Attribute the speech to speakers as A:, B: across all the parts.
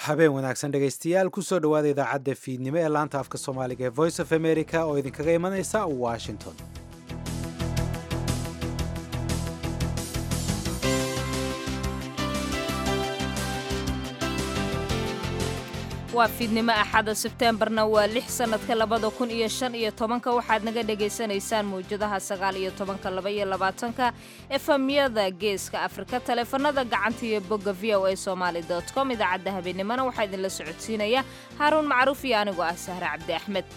A: habeen wanaagsan dhegaystayaal kusoo dhowaada idaacadda fiidnimo ee laanta afka soomaaliga ee voice of america oo idinkaga imanaysa washington
B: waa fiidnimo axada sebteembarna waa lix sannadka labada kun iyo shan iyo tobanka waxaad naga dhagaysanaysaan mawjadaha sagaal iyo tobanka laba iyo labaatanka efamyada geeska afrika taleefanada gacanta iyo bogga v o a somaali dot com idaacadda habeennimona waxaa idinla socodsiinaya haaruun macruuf iyo anigoo ah sahre cabdi axmed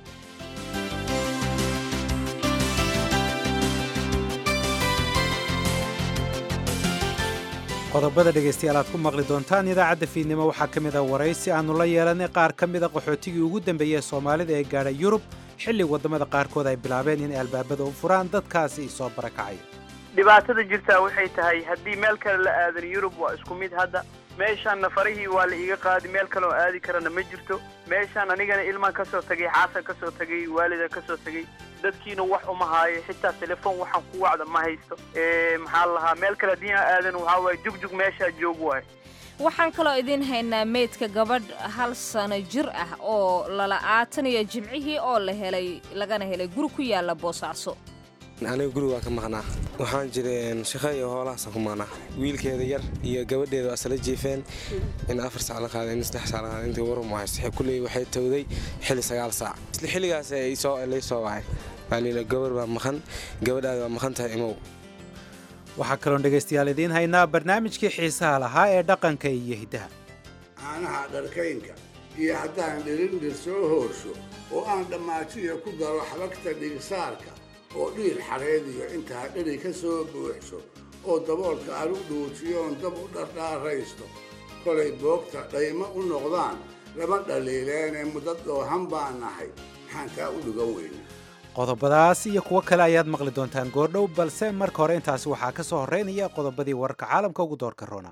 A: qodobada dhegaystayaal aad ku maqli doontaan idaacadda fiidnimo waxaa ka mid a waraysi aannu la yeelanay qaar ka mida qaxootigii ugu dambeeyey ee soomaalida ee gaadha yurub xilli waddamada qaarkood ay bilaabeen inay albaabada u furaan dadkaasi isoo barakacaya
C: dhibaatada jirtaa waxay tahay haddii meel kale la aadan yurub waa isku mid hadda meeshaan nafarihii waa la iiga qaadi meel kaleoo aadi karana ma jirto meeshaan anigana ilmaan ka soo tagay xaasan ka soo tagay waalida ka soo tagay dadkiina wax uma haayo xitaa telefoon waxaan ku wacda ma haysto maxaa la lahaa meel kale haddii aan aadan waxaa waaye jugjug meeshaa joog waayo
B: waxaan kaloo idiin haynaa meydka gabadh hal sano jir ah oo lala'aatanaya jimcihii oo la helay lagana helay guri ku yaala boosaaso
D: aniga guriga waa ka maqnaa waxaan jira shaqo iyo hoolahaasaan ku maqnaa wiilkeeda yar iyo gabadheeda waa isla jiifeen in afar saac la qaaday in saddex saac la qaaday intii warum haysta kulley waxay towday xilli sagaal saac isla xilligaas lay soo wacay waa layidhi gabar baa maqan gabadhaada waa maqan tahay imow
A: waxaa kaloon dhegaystayaal idiin haynaa barnaamijkii xiisaha lahaa ee dhaqanka iyo hiddaha
E: caanaha dharkaynka iyo haddaan dhirindhir soo hoorsho oo aan dhammaajiya ku daro xabagta dhigsaarka oo dhiir xareediyo intaa dheri ka soo buuxsho oo daboolka aan u dhuujiyoon dab u dhardhaaraysto kolay boogta dhaymo u noqdaan lama dhaliileenee muddo dhoohan baan nahay maxaan taa u dhigan weyne
A: qodobadaas iyo kuwo kale ayaad maqli doontaan goordhow balse marka hore intaasi waxaa ka soo horraynaya qodobadii wararka caalamka ugu doorka roona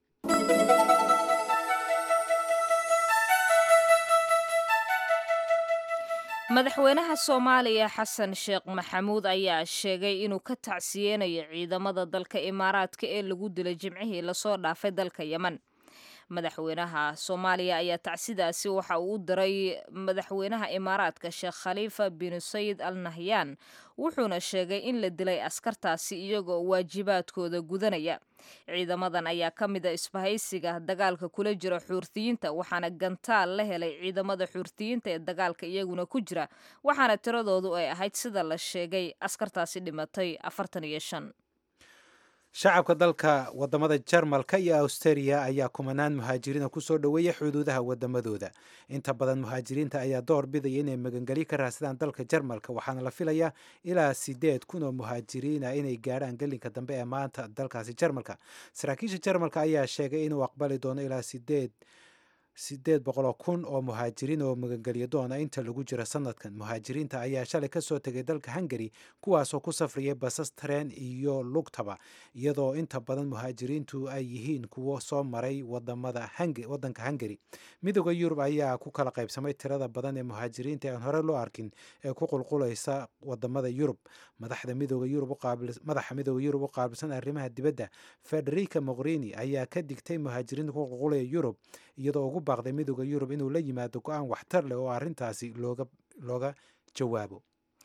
B: madaxweynaha soomaaliya xasan sheekh maxamuud ayaa sheegay inuu ka tacsiyeynayo ciidamada dalka imaaraadka ee lagu dilay jimcihii lasoo dhaafay dalka yemen madaxweynaha soomaaliya ayaa tacsidaasi waxa uu u diray madaxweynaha imaaraadka sheekh khaliifa bin sayid al nahyaan wuxuuna sheegay in la dilay askartaasi iyagoo waajibaadkooda gudanaya ciidamadan ayaa ka mid a isbahaysiga dagaalka kula jira xuurtiyiinta waxaana gantaal la helay ciidamada xuurtiyiinta ee dagaalka iyaguna ku jira waxaana tiradoodu ay ahayd sida la sheegay askartaasi dhimatay afartan iyo shan
A: shacabka dalka wadamada jarmalka iyo australia ayaa kumanaan muhaajiriina kusoo dhoweeya xuduudaha wadamadooda inta badan muhaajiriinta ayaa door bidaya inay magangeli ka raadsadaan dalka jarmalka waxaana la filayaa ilaa sideed kun oo muhaajiriina inay gaadhaan gelinka dambe ee maanta dalkaasi jarmalka saraakiisha jarmalka ayaa sheegay inuu aqbali doono ilaa sideed sideed boqoloo kun oo muhaajiriin oo magangelyo doona inta lagu jiro sanadkan muhaajiriinta ayaa shalay kasoo tegay dalka hungari kuwaasoo ku safriyay basas tareen iyo lugtaba iyadoo inta badan muhaajiriintu ay yihiin kuwo soo maray wadanka hungari midooda yurub ayaa ku kala qaybsamay tirada badan ee muhaajiriinta aan hore loo arkin ee ku qulqulaysa wadamada yurub madaxa midooda yurub u qaabilsan arrimaha dibadda federica mogherini ayaa ka digtay muhaajiriinta ku qulqulaya yurub iyadoo ugu baaqday midooda yurub inuu la yimaado go-aan waxtar leh oo arrintaasi looga jawaabo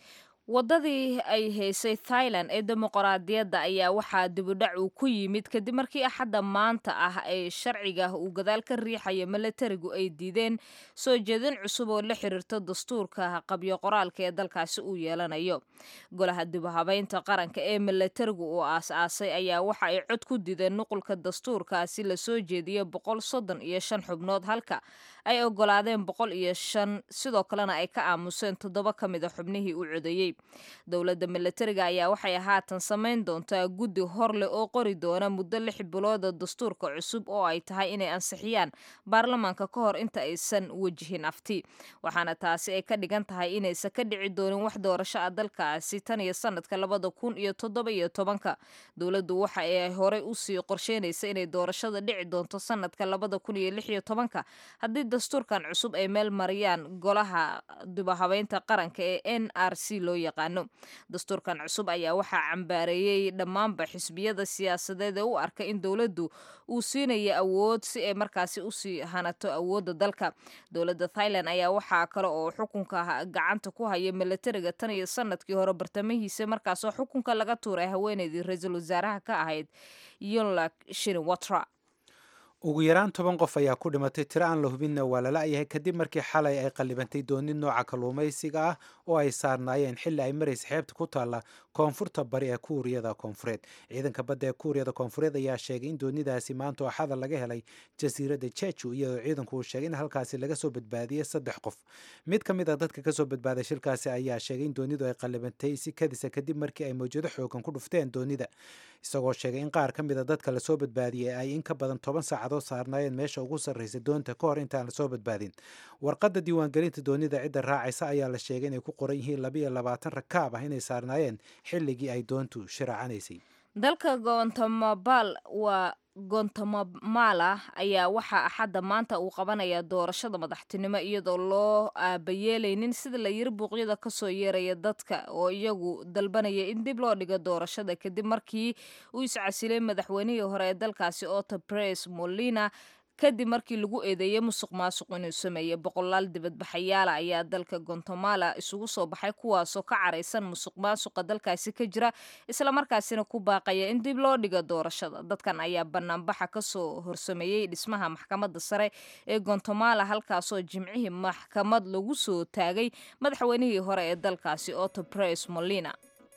B: waddadii ay haysay thailand ee dimuqraadiyadda ayaa waxaa dibudhac uu ku yimid kadib markii axadda maanta ah ee sharciga uu gadaal ka riixayo milatarigu ay diideen soo jeedin cusub oo la xiriirta dastuurka qabyo qoraalka ee dalkaasi uu yeelanayo golaha dibuhabeynta qaranka ee milatarigu uu aas-aasay ayaa waxa ay cod ku dideen nuqulka dastuurkaasi lasoo jeediyo boqol soddon iyo shan xubnood halka ay ogolaadeen boqol iyo shan sidoo kalena ay ka aamuseen toddoba ka mid a xubnihii u codeeyey dowladda milatariga ayaa waxay haatan samayn doontaa guddi hor leh oo qori doona muddo lix bilooda dastuurka cusub oo ay tahay inay ansixiyaan baarlamaanka ka hor inta aysan wejihin afti waxaana taasi ay ka dhigan tahay inaysan ka dhici doonin wax doorasho ah dalkaasi tan iyo sanadka labada kun iyo toddoba iyo tobanka dowladdu waxa ay horey usii qorsheynaysa inay doorashada dhici doonto sanadka labada kun iyo lix iyo tobanka haddii dastuurkan cusub ay meel mariyaan golaha dibahabeynta qaranka ee n r c loo yaqaano dastuurkan cusub ayaa waxaa cambaareeyey dhammaanba xisbiyada siyaasadeed ee u arka in dowladdu uu siinayo awood si ay markaasi usii hanato awoodda dalka dowladda thailand ayaa waxaa kale oo xukunka gacanta ku haya milatariga tan iyo sanadkii hore bartamihiisa markaasoo xukunka laga tuuray haweeneydii ra-iisul wasaaraha ka ahayd yonlak shinwatra
A: ugu yaraan toban qof ayaa ku dhimatay tiro aan la hubinna waa la la-yahay kadib markii xalay ay qallibantay doonid nooca kalluumaysiga ah oo ay saarnaayeen xilli ay maraysa xeebta ku taalla koonfurta bari ee kuuriyada koonfureed ciidanka badda ee kuuriyada koonfureed ayaa sheegay in doonidaasi maanta oo xadal laga helay jasiiradda jeju iyadoo ciidanku uu sheegay in halkaasi laga soo badbaadiyey saddex qof mid ka mid a dadka kasoo badbaaday shilkaasi ayaa sheegay in doonidu ay qallibantay si kadisa kadib markii ay mawjado xoogan ku dhufteen doonida isagoo sheegay in qaar ka mid a dadka lasoo badbaadiyey ay in ka badan toban saacadood saarnaayeen meesha ugu sarraysa doonta ka hor intaan lasoo badbaadin warqadda diiwaangelinta doonida cidda raacaysa ayaa la sheegay inay ku qoran yihiin labayo labaatan rakaab ah inay saarnaayeen xilligii ay doontu shiraacanaysay
B: dalka goontamabal waa gontamamala ayaa waxaa axadda maanta uu qabanayaa doorashada madaxtinimo iyadoo loo aabayeelaynin sida la yiri buuqyada kasoo yeeraya dadka oo iyagu dalbanaya in dib loo dhigo doorashada kadib markii uu iscasilay madaxweynihii hore ee dalkaasi otto pres molina kadib markii lagu eedeeyey musuq maasuq inuu sameeyey boqolaal dibadbaxayaala ayaa dalka gontamala isugu soo baxay kuwaasoo ka caraysan musuq maasuqa dalkaasi ka jira islamarkaasina ku baaqaya in dib loo dhigo doorashada dadkan ayaa banaanbaxa kasoo horsameeyey dhismaha maxkamadda sare ee gontamala halkaasoo jimcihii maxkamad lagu soo taagay madaxweynihii hore ee dalkaasi otto pres molina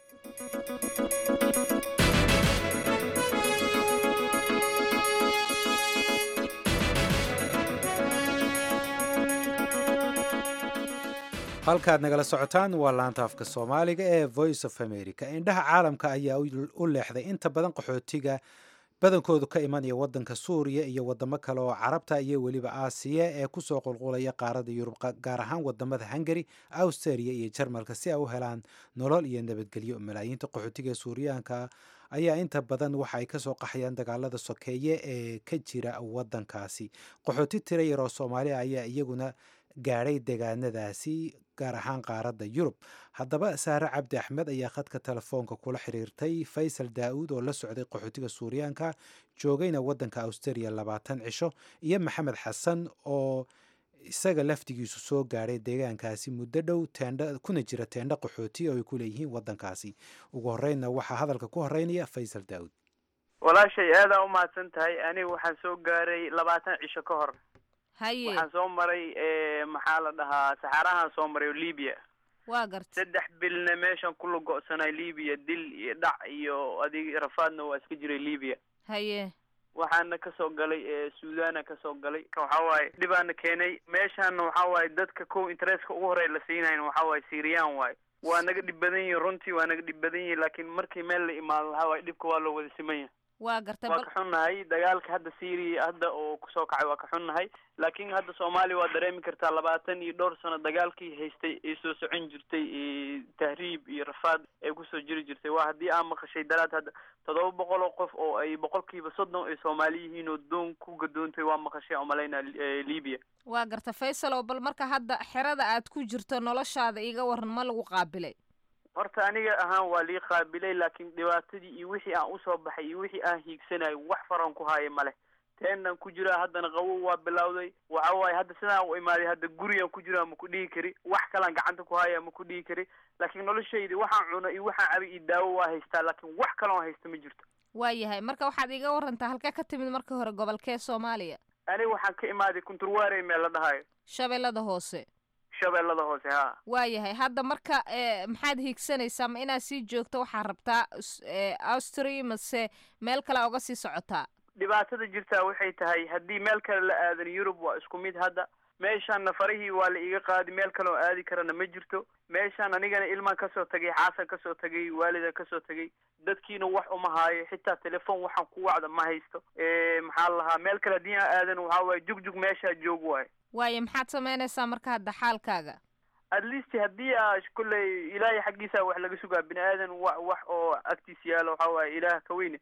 A: halkaad nagala socotaan waa laanta afka soomaaliga ee voice of america indhaha caalamka ayaa u leexday inta badan qaxootiga badankoodu ka imanaya wadanka suuriya iyo wadamo kale oo carabta iyo weliba aasiya ee kusoo qulqulaya qaarada yurub gaar ahaan wadamada hungari australia iyo jarmalka si ay u helaan nolol iyo nabadgelyo malaayiinta qaxootiga ee suuriyaanka ayaa inta badan waxa ay kasoo qaxayaan dagaalada sokeeye ee ka jira wadankaasi qaxooti tira yaroo soomaaliya ayaa iyaguna gaadhay deegaanadaasi gaar ahaan qaaradda yurub haddaba saare cabdi axmed ayaa khadka telefoonka kula xiriirtay faysal daa-uud oo la socday qaxootiga suuriyaanka joogayna waddanka australia labaatan cisho iyo maxamed xasan oo isaga laftigiisu soo gaadhay deegaankaasi muddo dhow teendha kuna jira teendho qaxooti oo ay ku leeyihiin waddankaasi ugu horreynna waxaa hadalka ku horeynaya faysal daa-uud
C: walaashay aadaa umahadsan tahay aniga waxaan soo gaaray labaatan cisho ka hor
B: haye
C: waxaan soo maray maxaa la dhahaa saxaarahaan soo maray oo libya
B: waa garta
C: saddex bilna meeshan kula go-sanay libya dil iyo dhac iyo adig rafaadna waa iska jiray libya
B: haye
C: waxaana kasoo galay suudana kasoo galay waxa waaye dhibaana keenay meeshaana waxa waaye dadka kow interestka ugu horey la siinayn waxa waaye syrian waaye waa naga dhib badan yihin runtii waa naga dhib badan yihin laakiin markii meel la imaado waxa waaye dhibka waa loo wada siman yahay
B: waa garta
C: waa ka xunnahay dagaalka hadda syria hadda oo kusoo kacay waa ka xunnahay laakiin hadda soomaaliya waa dareemi kartaa labaatan iyo dhowr sano dagaalkii haystay ay soo socon jirtay tahriib iyo rafaad ay kusoo jiri jirtay waa haddii aan maqashay daraad hadda toddoba boqol oo qof oo ay boqolkiiba soddon ay soomaali yihiin oo doon ku gadoontay waa maqashay aan malaynaa libya
B: waa garta faysal oo bal marka hadda xerada aad ku jirto noloshaada iga waran ma lagu qaabilay
C: horta aniga ahaan waa lii qaabilay laakiin dhibaatadii iyo wixii aan usoo baxay iyo wixii aan hiigsanayo wax faran ku haayo male teenan ku jiraa haddana qawow waa bilowday waxa waaye hadda sidaan u imaaday hadda gurigaan ku jiraa ma ku dhihi kari wax kalaan gacanta ku haya ma ku dhihi kari laakiin noloshaydi waxaan cuno iyo waxaan cabay iyo daawo waa haystaa laakiin wax kaloon haysta ma jirto
B: waa yahay marka waxaad iga warantaa halkee ka timid marka hore gobolkee soomaaliya
C: aniga waxaan ka imaaday kunturwaarey meel la dhahayo
B: shabeellada hoose
C: shabeellada hoose ha
B: waa yahay hadda marka maxaad hiigsanaysaa ma inaad sii joogto waxaad rabtaa austria mase meel kale oga sii socotaa
C: dhibaatada jirtaa waxay tahay haddii meel kale la aadan yurub waa isku mid hadda meeshaanna farihii waa la iiga qaadi meel kale oo aadi karana ma jirto meeshaan anigana ilmaan kasoo tagay xaasan kasoo tagay waalidan kasoo tagay dadkiina wax uma haayo xitaa telefon waxaan ku wacda ma haysto maxaa la lahaa meel kale haddii aan aadan waxaa waaye jugjug meeshaa joog waayo
B: waayo maxaad samaynaysaa marka hadda xaalkaaga
C: at least haddii aa kulley ilaahay xaggiisa wax laga sugaa bini aadan wa wax oo agtiis yaalo waxaa waaye ilaah ka weyne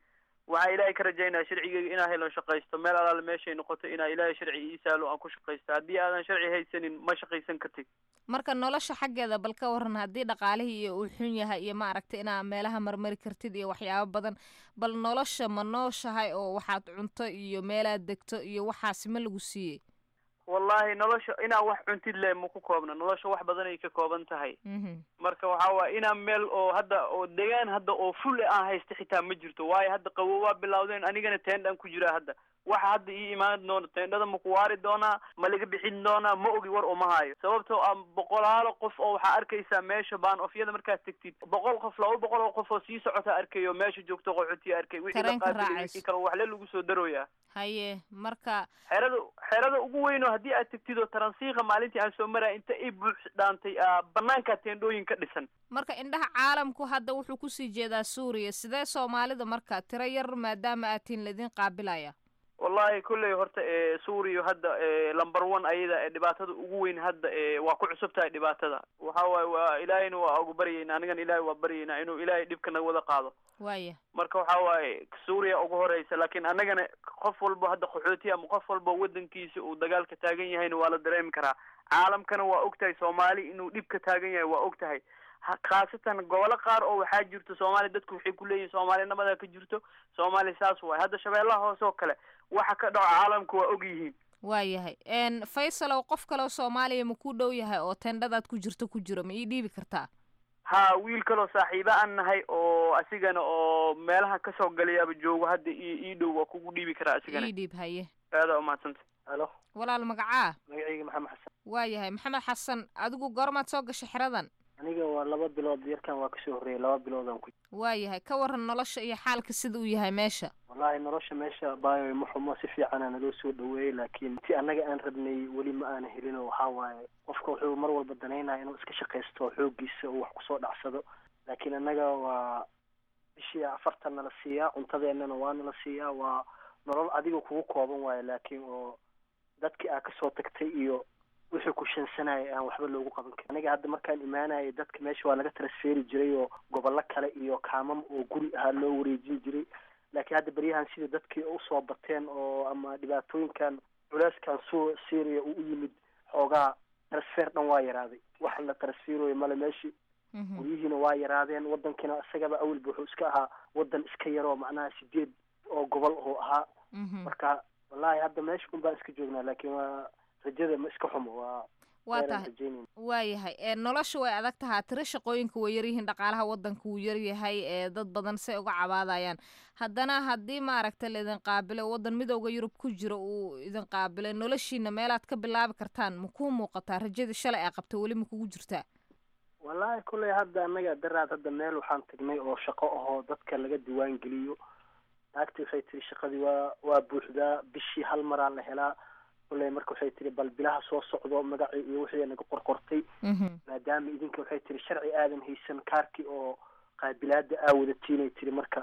C: waxaa ilaahay ka rajaynaya sharcigeyga inaa helan shaqaysto meel alaale meeshay noqoto inaa ilaahay sharci ii saalo aan ku shaqaysto haddii aadan sharci haysanin ma shaqaysan kartid
B: marka nolosha xaggeeda bal ka waran haddii dhaqaalihii iyo uu xun yahay iyo maaragtay inaa meelaha marmari kartid iyo waxyaabo badan bal nolosha ma nooshahay oo waxaad cunto iyo meelaad degto iyo waxaasi ma lagu siiyey
C: wallahi nolosha inaa wax cuntid le ma ku koobna nolosha wax badanay ka kooban tahay marka waxa waaya inaa meel oo hadda oo degaan hadda oo ful aan haysta xitaa ma jirto waayo hadda qabow waa bilawdeen anigana teendhaan ku jiraa hadda waxa hadda ii imaan doona teendhada ma ku waari doonaa ma laga bixin doonaa ma ogi war uma hayo sababtoo ah boqolaalo qof oo waxaa arkaysaa meesha baan ofyada markaad tegtid boqol qof laba boqol oo qof oo sii socota arkayo meesha joogto qoxotiya arkay wixii la qaatay wixii kale waxle lagu soo darooyaa
B: haye marka
C: xerada xerada ugu weyn oo haddii aad tegtid oo taransiika maalintii aan soo maraya inta i buux dhaantay banaankaa teendhooyin ka dhisan
B: marka indhaha caalamku hadda wuxuu kusii jeedaa suuriya sidee soomaalida marka tiro yar maadaama aad tihin laydin qaabilaya
C: wallahi kolley horta suuriya hadda lumber one ayada dhibaatada ugu weyn hadda waa ku cusub tahay dhibaatada waxa waaye waa ilaahayna waa ugu baryayna anigana ilaahay waa baryaynaa inuu ilaahay dhibka naga wada qaado
B: waya
C: marka waxa waaye suuriya ugu horeysa laakiin annagana qof walba hadda qaxooti ama qof walba wadankiisa uu dagaalka taagan yahayna waa la dareemi karaa caalamkana waa og tahay soomaali inuu dhibka taagan yahay waa og tahay khaasatan gobolo qaar oo waxaa jirto soomaaliya dadku waxay ku leeyihin soomaaliya nabadaa ka jirto soomaaliya saas waay hadda shabeellaha hoose oo kale waxa ka dhaco caalamka waa og yihiin
B: waayahay faysalow qof kaleo soomaaliya ma ku dhow yahay oo tendhadaad ku jirto ku jiro ma ii dhiibi kartaa
C: ha wiil kaloo saaxiibo aan nahay oo asigana oo meelaha kasoo galayaaba joogo hadda i ii dhow waa kugu dhiibi karaa asigana
B: ii dhiib haye
C: aadaa umahadsanta
F: halo
B: walaal magacaa
F: magacayga maxamed xasan
B: waayahay maxamed xasan adigu goormaad soo gashay xeradan
F: aniga waa laba bilood yarkan waa kasoo horreeyay laba biloodaan ku
B: waayahay ka waran nolosha iyo xaalka sida uu yahay meesha
F: wallahi nolosha meesha baayo ma xumo si fiicana naloo soo dhaweeyey laakiin ti annaga aan rabnay weli ma aana helin oo waxaa waaye qofka wuxuu mar walba danaynaya inuu iska shaqaysto xooggiisa uu wax kusoo dhacsado laakiin annaga waa bishii afartan nala siiyaa cuntadeennana waa nala siiyaa waa nolol adiga kugu kooban waayo laakiin oo dadkii aa kasoo tagtay iyo wixii ku shansanaya aan waxba loogu qaban karin aniga hadda markaan imaanayay dadka meesha waa laga transferi jiray oo gobollo kale iyo kaamam oo guri ahaa loo wareejin jiray laakiin hadda beryahan sida dadkii usoo bateen oo ama dhibaatooyinkan culeyskan su syria uu u yimid xoogaa transfer dhan waa yaraaday wax la transferoyo male meeshii guryihiina waa yaraadeen wadankiina isagaba awalba wuxuu iska ahaa wadan iska yaroo macnaha sideed oo gobol oo ahaa marka wallahi hadda meesha un baan iska joognaa laakiin waa rajada ma iska xumo waa
B: waa tahay waayahay ee nolosha way adag tahaa tiro shaqooyinka way yaryihiin dhaqaalaha wadanka wuu yaryahay ee dad badan say uga cabaadayaan haddana haddii maaragta laidin qaabilo wadan midooda yurub ku jiro uu idin qaabilay noloshiina meelaad ka bilaabi kartaan ma kuu muuqataa rajadii shalay ay qabta weli ma kugu jirtaa
F: wallahi kulley hadda annaga daraad hadda meel waxaan tagnay oo shaqo ahoo dadka laga diwaan geliyo naagti waxay tiri shaqadii waa waa buuxdaa bishii hal maraa la helaa kulley marka waxay tiri bal bilaha soo socdo magacii iyo wixii naga qorqortay maadaama idinka waxay tiri sharci aadan haysan kaarkii oo qaabilaada aa wadatiinay tiri marka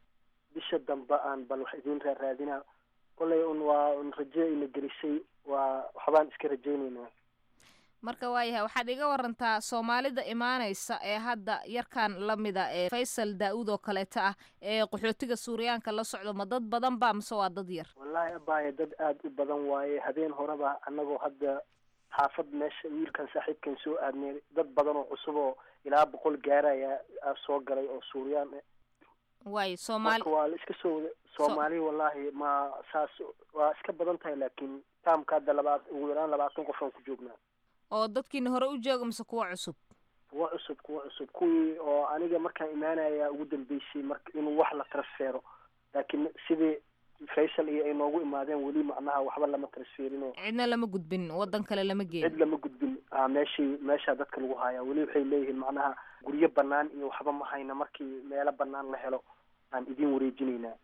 F: bisha dambe aan bal wax idin raaraadinaa kulley un waa un rajo ina gelisay waa waxbaan iska rajaynaynaa
B: marka waayahay waxaad iga warantaa soomaalida imaanaysa ee hadda yarkan lamida ee faysal daa-uud oo kaleeto ah ee qaxootiga suuriyaanka la socdo ma dad badan ba mise waa dad yar
F: wallahi abaaye dad aada u badan waaye habeen horeba annagoo hadda xaafad meesha wiilkan saaxiibkan soo aadnay dad badan oo cusub oo ilaa boqol gaaraya soo galay oo suuriyaan
B: waayo soomaali
F: marka waa la iska soo wada soomaali wallahi ma saas waa iska badan tahay laakiin taamka hadda labaad ugu yaraan labaatan qof aan ku joognaa
B: oo dadkiina hore u jooga mise kuwa cusub
F: kuwa cusub kuwa cusub kuwii oo aniga markaan imaanaya ugu dambeysay marka inuu wax la transfero laakiin sidii faysal iyo ay noogu imaadeen weli macnaha waxba lama transferino
B: cidna lama gudbin wadan kale lama geeyin
F: cid lama gudbin a meeshii meeshaa dadka lagu hayaa weli waxay leeyihiin macnaha guryo banaan iyo waxba ma hayna markii meelo banaan la helo aan idin wareejinaynaa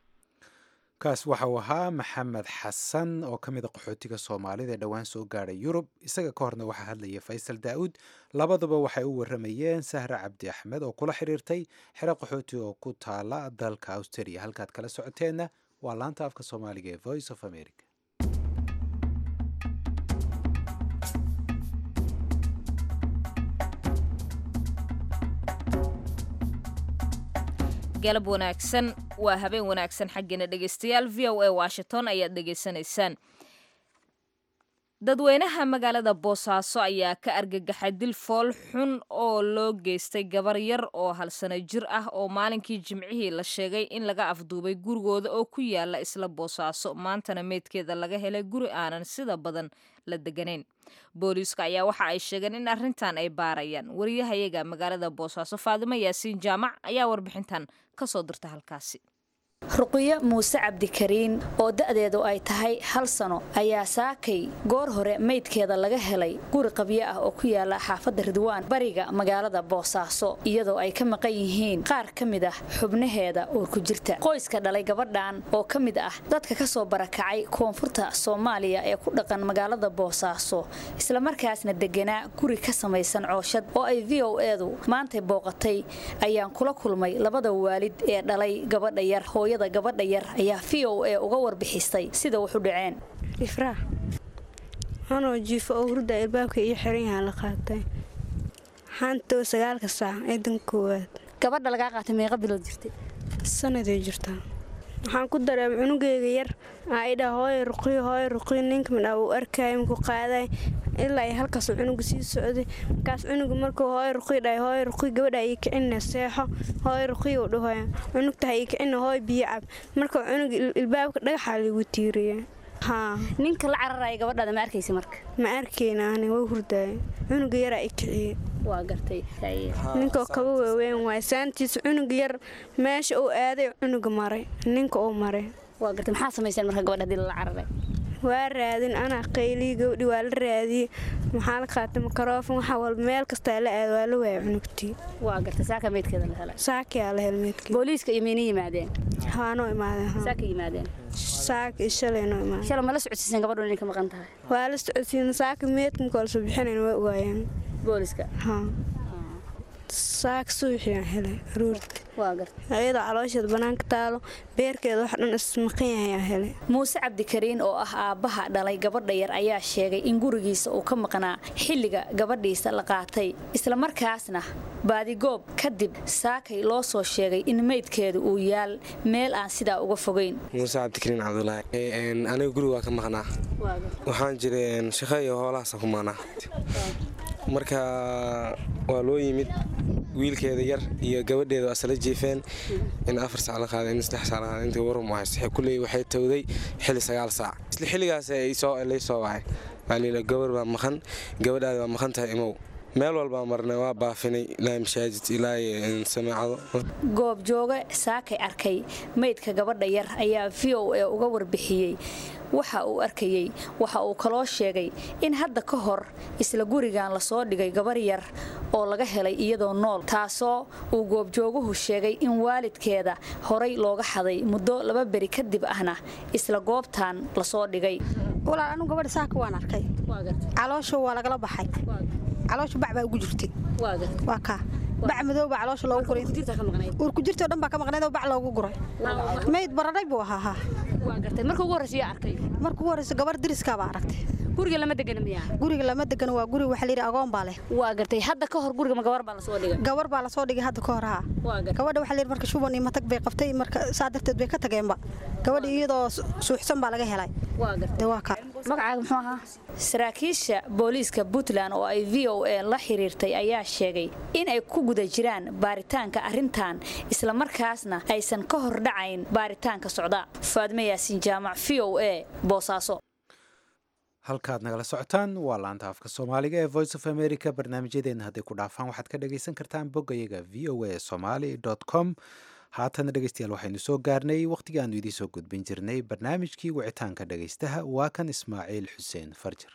A: kaas waxa uu ahaa maxamed xasan oo ka mid a qaxootiga soomaalida ee dhowaan soo gaadhay yurub isaga ka horna waxaa hadlaya faysal daa'uud labaduba waxay u waramayeen sahre cabdi axmed oo kula xiriirtay xero qaxooti oo ku taala dalka australia halkaad kala socoteenna waa laanta afka soomaaliga ee voice of america
B: galab wanaagsan waa habeen wanaagsan xaggeena dhegaystayaal v o a washington ayaad dhegaysanaysaan dadweynaha magaalada boosaaso ayaa ka argagaxay dil fool xun oo loo geystay gabar yar oo hal sano jir ah oo maalinkii jimcihii la sheegay in laga afduubay gurigooda oo ku yaala isla boosaaso maantana meydkeeda laga helay guri aanan sida badan la deganayn booliiska ayaa waxa ay sheegeen in arrintan ay baarayaan wariyahayaga magaalada boosaaso faadimo yaasiin jaamac ayaa warbixintan kasoo dirta halkaasi
G: ruqiyo muuse cabdikariin oo da'deedu ay tahay hal sano ayaa saakay goor hore meydkeeda laga helay guri qabyo ah oo ku yaala xaafadda ridwaan bariga magaalada boosaaso iyadoo ay ka maqan yihiin qaar ka mid ah xubnaheeda uur ku jirta qoyska dhalay gabadhan oo ka mid ah dadka ka soo barakacay koonfurta soomaaliya ee ku dhaqan magaalada boosaaso islamarkaasna deganaa guri ka samaysan cooshad oo ay v o edu maantay booqatay ayaan kula kulmay labada waalid ee dhalay gabadha yar hooyada gabadha yar ayaa v o a uga warbixisay sida wax u dhaceen
H: ifraax anoo jiifo oo hurda ilbaabka iyo xiran yahaa la qaatay xaantoo sagaalka saac ee dan koowaad
G: gabadha lagaa qaatay meeqa bilood jirtay
H: sanaday jirtaa waxaan ku dareemay cunugeyga yar aa idhaa hooyo ruqiyo hooyo ruqiyo ninka midhaa uu arkaayo maku qaaday ilaa ay halkaasuu cunuga sii socday markaas cunuga markuu hooyo ruqiyo dhahay hooyo ruqiyo gabadha ii kicina seexo hooyo ruqiyo u dhahoya cunugtaha ii kicina hooyo biyo cab markuu cunuga ilbaabka dhagaxaa liigu tiiriya haa
G: ninka la cararaya gabadhaada ma arkaysa marka
H: ma arkayna ani waa hurdaaya cunuga yaraa i kiciyey
G: waa gartay
H: ninkoo kaba waaweyn waay saantiisa cunuga yar meesha uu aaday cunuga maray ninka uu maray
G: waa gartay maxaa samayseen marka gabadha hadii lala cararay
H: waa raadin anaa qaylii gabdhi waa la raadiyey maxaa la qaatay makaroofan waxa walba meel kastaa la aad waa la waaya cunugtii
G: waa gartay saaka meydkeeda la helay
H: saakiyaa la hel meydkii
G: booliiska iyo mayna yimaadeen
H: waanoo imaadeen
G: saaka yimaadeen
H: saaka iyo shalay noo imaadeen
G: shalay ma la socodsiiseen gabadhu inay ka maqan tahay
H: waa la socodsiin saaka meydka marka lasoo bixinayn waa ogaayeen
G: booliiska
H: haa saaka suuxiyaan helay aruurti
G: waa gartay
H: ayadoo caloosheeda bannaanka taalo beerkeeda wax dhan ismaqan yahay aan helay
G: muuse cabdikariin oo ah aabbaha dhalay gabadha yar ayaa sheegay in gurigiisa uu ka maqnaa xilliga gabadhiisa la qaatay islamarkaasna baadigoob kadib saakay loo soo sheegay in meydkeedu uu yaal meel aan sidaa uga fogayn
D: muuse cabdikariin cabdulaahi aniga guriga waa ka maqnaa waxaan jiray shaqo iyo hoolahaasa ku maqnaa marka waa loo yimid wiilkeeda yar iyo gabadheeda waa isla jiifeen in afar sac la qaaday in saddex sac la qaaday intii warum haysta kulley waxay tawday xilli sagaal saac isla xilligaas lay soo wacay waa gabar baa maqan gabadhaada waa maqan tahay imow meel walbaa marnay waa baafinay ilaa mashaajid ilaa samaacado
G: goobjooge saakay arkay meydka gabadha yar ayaa v o a uga warbixiyey waxa uu arkayey waxa uu kaloo sheegay in hadda ka hor isla gurigan lasoo dhigay gabar yar oo laga helay iyadoo nool taasoo uu goobjooguhu sheegay in waalidkeeda horay looga xaday muddo laba beri kadib ahna isla goobtan lasoo dhigay
I: walaal anu gabadha saaka waan arkay caloosha waa lagala baxay caloosha bac baa ugu jirtay waa kaa bac madow baa caloosha loogu guray uur ku jirtoo dhan baa ka maqnayd oo bac loogu guray mayd baradhay buu ahaa
G: marka ugu horreysa yaa arkay
I: marka ugu horreysa gabar diriska baa aragtay
G: guriga lama degana miyaa
I: guriga lama degano waa guri waxa layidhi agoon baa leh
G: waa gartay hadda ka hor guriga ma gabar baa lasoo dhigay
I: gabar baa lasoo dhigay hadda ka hor haa gabadha waxa layidhi marka shuban iyo matag bay qabtay marka saa darteed bay ka tageenba gabadha iyadoo suuxsan baa laga helay de waa kaa
G: magacaaga muxuu ahaa saraakiisha booliiska puntland oo ay v o a la xiriirtay ayaa sheegay in ay ku guda jiraan baaritaanka arrintan islamarkaasna aysan ka hor dhacayn baaritaanka socda faadme yaasiin jaamac v o a boosaaso
A: halkaad nagala socotaan waa laanta afka soomaaliga ee voice of america barnaamijyadeenna hadday ku dhaafaan waxaad ka dhagaysan kartaan boggayaga v o a somaly com haatana dhegeystayaal waxaynu soo gaarnay wakhtigii aanu idiin soo gudbin jirnay barnaamijkii wicitaanka dhegaystaha waa kan ismaaciil xuseen farjir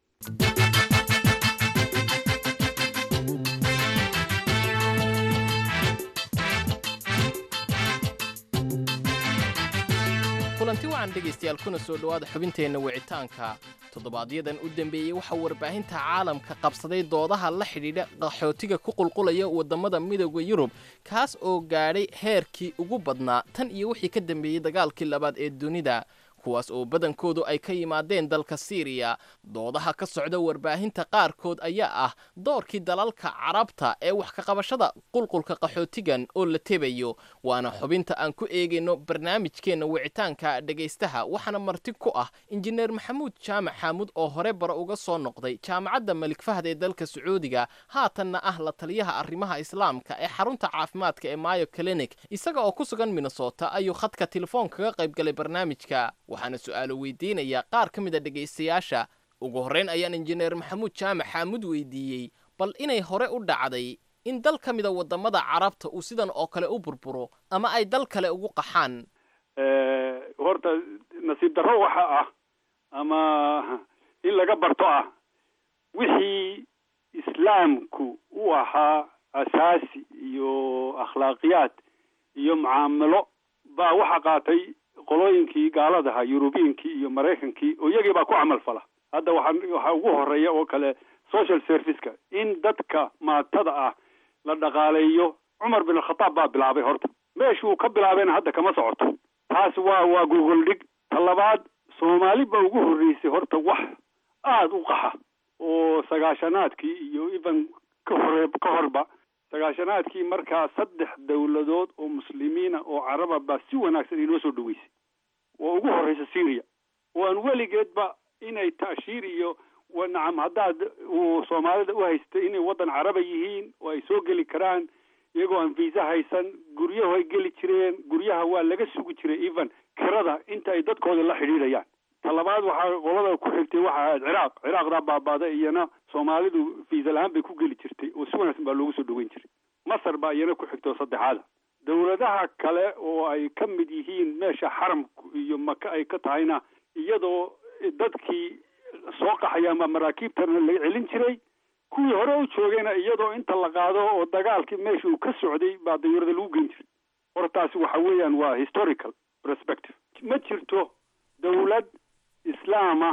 J: kulanti wacan dhegaystayaal kuna soo dhowaada xubinteenna wicitaanka toddobaadyaddan u dambeeyey waxaa warbaahinta caalamka qabsaday doodaha la xidhiidha qaxootiga ku qulqulaya waddamada midooda yurub kaas oo gaadhay heerkii ugu badnaa tan iyo wixii ka dambeeyey dagaalkii labaad ee dunida kuwaas oo badankoodu ay ka yimaadeen dalka siiriya doodaha ka socda warbaahinta qaarkood ayaa ah doorkii dalalka carabta ee wax ka qabashada qulqulka qaxootigan oo la tebayo waana xubinta aan ku eegayno barnaamijkeenna wicitaanka dhegaystaha waxaana marti ku ah injineer maxamuud jaamac xaamuud oo hore bara uga soo noqday jaamacadda malik fahd ee dalka sacuudiga haatanna ah la taliyaha arrimaha islaamka ee xarunta caafimaadka ee mayo clinic isaga oo ku sugan minnesota ayuu khadka telefoon kaga qayb galay barnaamijka waxaana su-aalo weydiinaya qaar ka mid a dhegaystayaasha ugu horreyn ayaan injineer maxamuud jaamac xaamuud weydiiyey bal inay hore u dhacday in dal ka mida waddamada carabta uu sidan oo kale u burburo ama ay dal kale ugu qaxaan
K: horta nasiib darro waxa ah ama in laga barto ah wixii islaamku u ahaa asaasi iyo akhlaaqiyaad iyo mucaamalo baa waxa qaatay qolooyinkii gaaladaha yurubiyinkii iyo maraykankii oo iyagii baa ku camal fala hadda waxaa waxaa ugu horeeya oo kale social serviceka in dadka maatada ah la dhaqaaleeyo cumar bin alkhataab baa bilaabay horta meeshuu ka bilaabayna hadda kama socoto taas waa waa gogol dhig ta labaad soomaali baa ugu horreysay horta wax aada u qaxa oo sagaashanaadkii iyo even ka hore ka horba sagaashanaadkii markaa saddex dawladood oo muslimiina oo caraba baa si wanaagsan inoo soo dhaweysay oo ugu horreysa syria oo aan weligeedba inay taashiir iyo nacam haddaad uu soomaalida u haystay inay waddan caraba yihiin oo ay soo geli karaan iyagoo aan visa haysan guryahu ay geli jireen guryaha waa laga sugi jiray even kirada inta ay dadkooda la xidhiidhayaan ta labaad waxaa qolada ku xigtay waxa ahayd ciraaq ciraaqdaa baabaaday iyana soomaalidu visa la-aan bay ku geli jirtay oo si wanaagsan baa loogu soo dhaweyn jiray masar baa iyana ku xigtay oo saddexaada dawladaha kale oo ay ka mid yihiin meesha xaramku iyo maka ay ka tahayna iyadoo dadkii soo qaxaya ama maraakiibtana laga celin jiray kuwii hore u joogayna iyadoo inta la qaado oo dagaalkii meesha uu ka socday baa dayuurada lagu geyn jiray hortaasi waxa weeyaan waa historical perspective ma jirto dawlad islaama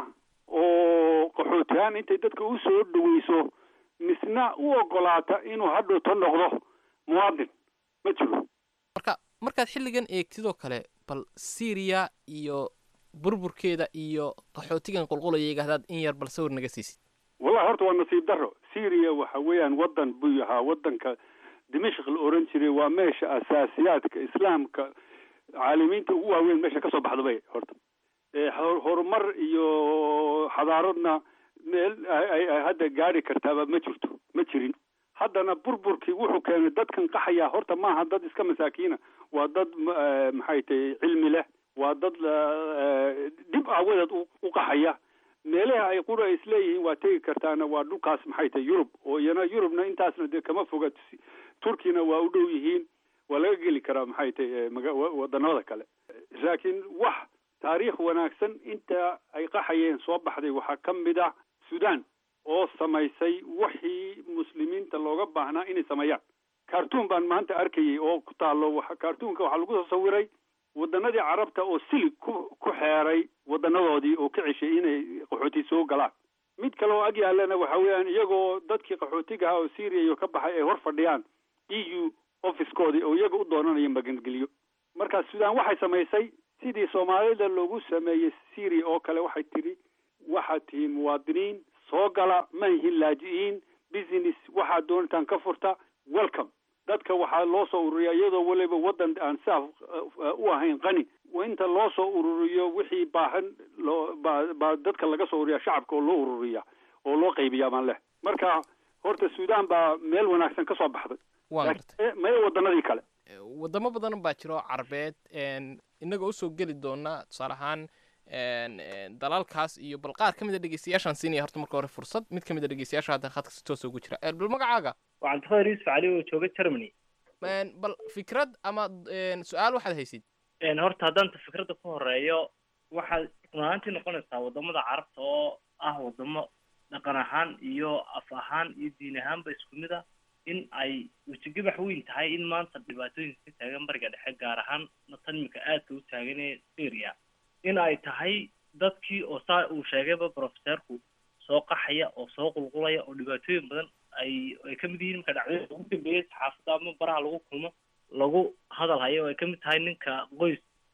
K: oo qaxootihaan intay dadka u soo dhaweyso misna u ogolaata inuu hadhowto noqdo muwaadin ma jiro
J: marka markaad xilligan eegtidoo kale bal syriya iyo burburkeeda iyo qaxootigan qulqulaya haddaad in yar bal sawir naga siisid
K: wallahi horta waa nasiib darro syria waxa weeyaan waddan buu ahaa waddanka dimashq la oran jiray waa meesha asaasiyaadka islaamka caalimiinta ugu waaweyn meesha kasoo baxda bay horta horumar iyo xadaaradna meel ay hadda gaari kartaaba ma jirto ma jirin haddana burburkii wuxuu keenay dadkan qaxaya horta maaha dad iska masaakiina waa dad maxay tahay cilmi leh waa dad dhib aawadeed u qaxaya meelaha ay qura isleeyihiin waa tegi kartaana waa dhulkaas maxay tahay yurub oo iyana yurubna intaasna dee kama foga turkina waa u dhow yihiin waa laga geli karaa maxay tahay wadanada kale laakiin wax taariikh wanaagsan inta ay qaxayeen soo baxday waxaa ka mid ah sudan oo samaysay wixii muslimiinta looga baahnaa inay sameeyaan cartoon baan maanta arkayay oo ku taalo cartoonka waxaa lagu soo sawiray wadanadii carabta oo silig ku ku xeeray wadanadoodii oo ka ceshay inay qaxooti soo galaan mid kale oo ag yaalana waxa weeyaan iyagoo dadkii qaxootiga ahaa oo syria iyo ka baxay ay hor fadhiyaan e u officekoodii oo iyaga u doonanaya magangeliyo marka sudan waxay samaysay sidii soomaalida loogu sameeyey syria oo kale waxay tidhi waxaad tihiin muwaadiniin soo gala ma yihiin laaji-iin business waxaad doontaan ka furta welcome dadka waxaa loo soo ururiyaa iyadoo weliba waddan aan saaf u ahayn qani inta loo soo ururiyo wixii baahan loo baa baa dadka laga soo ururiya shacabka oo loo ururiya oo loo qaybiyaa baan leh marka horta sudan baa meel wanaagsan ka soo baxday maya wadanadii kale
J: wadamo badan baa jiro carbeed inagoo usoo geli doona tusaale ahaan dalalkaas iyo bal qaar ka mid a dhegeystayaashaan siinaya horta marka hore fursad mid ka mid a dhegeystayaasha hadda khadka si toosa ugu jira bal magacaaga
L: waa cabdiqadir yuusuf cali oo jooga germany
J: bal fikrad ama su-aal waxaad haysid
L: horta haddaanta fikradda ku horeeyo waxaad run ahaantii noqonaysaa wadamada carabta oo ah wadamo dhaqan ahaan iyo af ahaan iyo diin ahaanba isku mid ah in ay wejigabax weyn tahay in maanta dhibaatooyinka ka taagan bariga dhexe gaar ahaan tan imika aadka u taagan ee syria in ay tahay dadkii oo saa uu sheegayba professeerku soo qaxaya oo soo qulqulaya oo dhibaatooyin badan ay ay ka mid yihiin marka dhacdooyinka ugu dambeeyay saxaafadda ama baraha lagu kulmo lagu hadal hayo oo ay ka mid tahay ninka qoys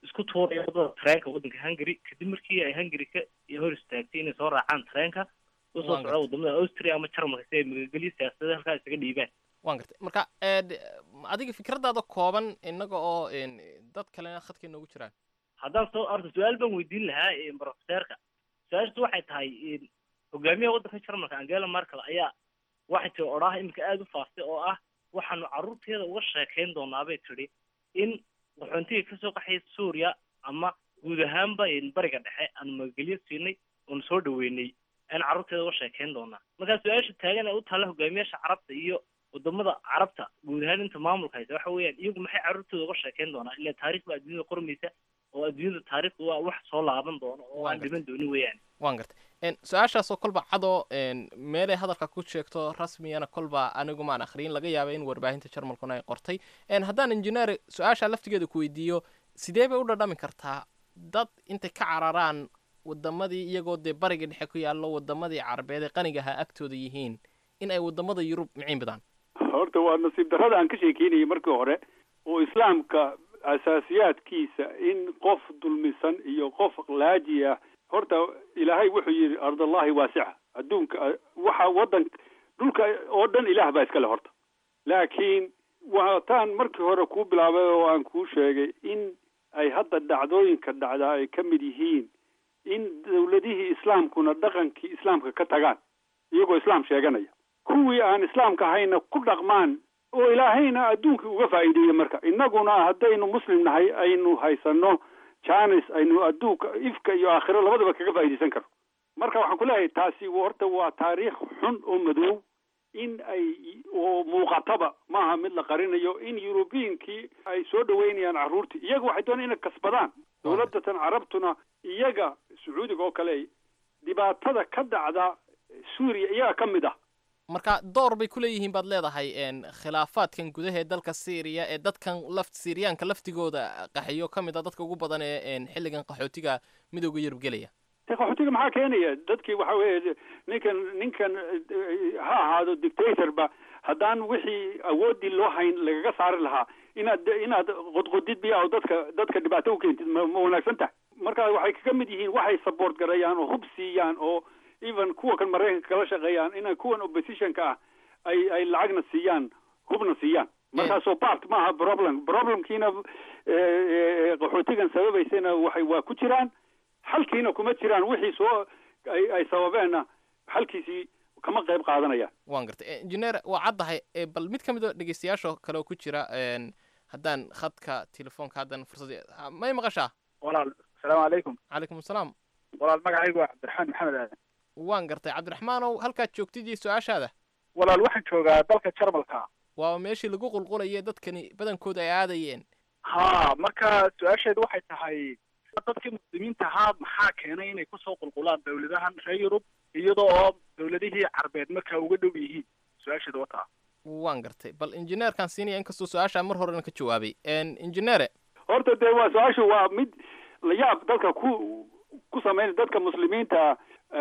L: isku tuuraya wadada tareenka waddanka hungary kadib markii ay hungary ka hor istaagtay inay soo raacaan tareenka usoo
J: Waan
L: socda wadamada austria ama jarmalka si ay magagelyo siyaasadeed halkaa isaga dhiibaan
J: waan gartay marka ee, d- adiga fikradaada kooban inaga oo een, dad kalena khadka inoogu jiraan
L: haddaan soo arto su-aal baan weydiin lahaa eh, profeseerka su-aashaas waxay tahay eh, hogaamiyaha waddanka jarmalka angela merkel ayaa waxay tiri odhaah iminka aada u faaftay oo ah waxaanu carruurteeda uga sheekayn doonaa bay tidhi in qaxoontiga kasoo qaxaya suuriya ama guud ahaanba eh, bariga dhexe aanu magagelyo siinay oonu soo dhaweynay ayaan carruurteeda uga sheekayn doonaa markaa su-aasha taagan ee u taalla hogaamiyaasha carabta iyo wadamada carabta guud ahaan inta maamulka haysa waxa weeyaan iyagu maxay carruurtooda uga sheekayn doonaa ilaa taariikh baa adduunyada qormaysa oo adduunyada taariikhdu waa wax soo laaban doono oo aan dhiman doonin weeyaan
J: waan gartay een, su-aashaasoo kolba cadoo een, meelay hadalka ku sheegto rasmiyana kolba anigu maan akhriyin laga yaaba in warbaahinta jarmalkuna ay qortay een, haddaan injineer su-aasha laftigeeda ku weydiiyo sidee bay u dhadhami kartaa dad intay ka cararaan wadamadii iyagoo dee bariga dhexe ku yaallo wadamadii carabeed ee qaniga ahaa agtooda yihiin in ay wadamada yurub miciin badaan
K: horta waa nasiib darrada aan ka sheekeynayay markii hore oo islaamka asaasiyaadkiisa in qof dulmisan iyo qof laaji ah horta ilaahay wuxuu yidhi ardallahi waasica adduunka waxa waddan dhulka oo dhan ilaah baa iskale horta laakiin waataan markii hore kuu bilaabay oo aan kuu sheegay in ay hadda dhacdooyinka dhacdaa ay ka mid yihiin in dawladihii islaamkuna dhaqankii islaamka ka tagaan iyagoo islaam sheeganaya kuwii aan islaamka ahayna ku dhaqmaan oo ilaahayna adduunka uga faa'iideeya marka innaguna haddaynu muslim nahay aynu haysano janis aynu adduunka ifka iyo aakhiro labadaba kaga faa'iidaysan karno marka waxaan ku leeyahay taasi horta waa taariikh xun oo madow in ay oo muuqataba maaha mid la qarinayo in yurubiyinkii ay soo dhaweynayaan carruurtii iyaga waxay doonayaan inay kasbadaan dowladatan carabtuna iyaga sacuudiga oo kale dhibaatada ka dhacda suuriya iyaga ka mid ah
J: marka door bay ku leeyihiin baad leedahay een, khilaafaadkan gudaha ee dalka syriya ee dadkan laft syriyaanka laftigooda qaxiyo ka mid a dadka ugu badan ee een, xilligan qaxootiga midooda yurub gelaya
K: de qaxootiga maxaa keenaya dadkii waxa weeye ninkan ninkan eh, ha ahaado dictatorba haddaan wixii awoodii loo hayn lagaga saari lahaa inaad inaad qodqodid biya oo dadka dadka dhibaato u keentid ma ma wanaagsan tahay marka waxay kaga mid yihiin waxay support garayaan oo hub siiyaan oo even kuwa kan maraykanka kala shaqeeyaan inay kuwan oppositionka ah ay ay lacagna siiyaan hubna siiyaan markaasoo part maaha problem problemkiina eh, eh, qaxootigan sababaysana waxay waa ku jiraan xalkiina kuma jiraan wixii soo ay ay sababeenna xalkiisii kama qayb qaadanayaan
J: waan gartay injineer waa caddahay ee, bal mid ka mid oo dhegeystayaasha kale oo ku jira een, haddaan khadka telefoonka haddan fursad ha- may maqashaa
M: walaal asalaamu calaykum
J: calaykum asalaam
M: walaal magacaygu waa cabdiraxmaan maxamed aadan
J: waan gartay cabdiraxmaanow halkaad joogtid iyo su-aashaada
M: walaal waxaan joogaa dalka jarmalka
J: waa meeshii lagu qulqulaye dadkani badankooda ay aadayeen
M: ha marka su-aasheedu waxay tahay dadkii muslimiinta ahaa maxaa keenay inay kusoo qulqulaan dawladahan reer yurub iyadoo oo dawladihii carbeed markaa uga dhow yihiin su-aasheedu wataa
J: waan gartay bal injineerkaan siinaya inkastoo su-aasha mar horena ka jawaabay Een, injineere
K: horta dee waa su-aashu waa mid layaab dadka ku ku sameyn dadka muslimiinta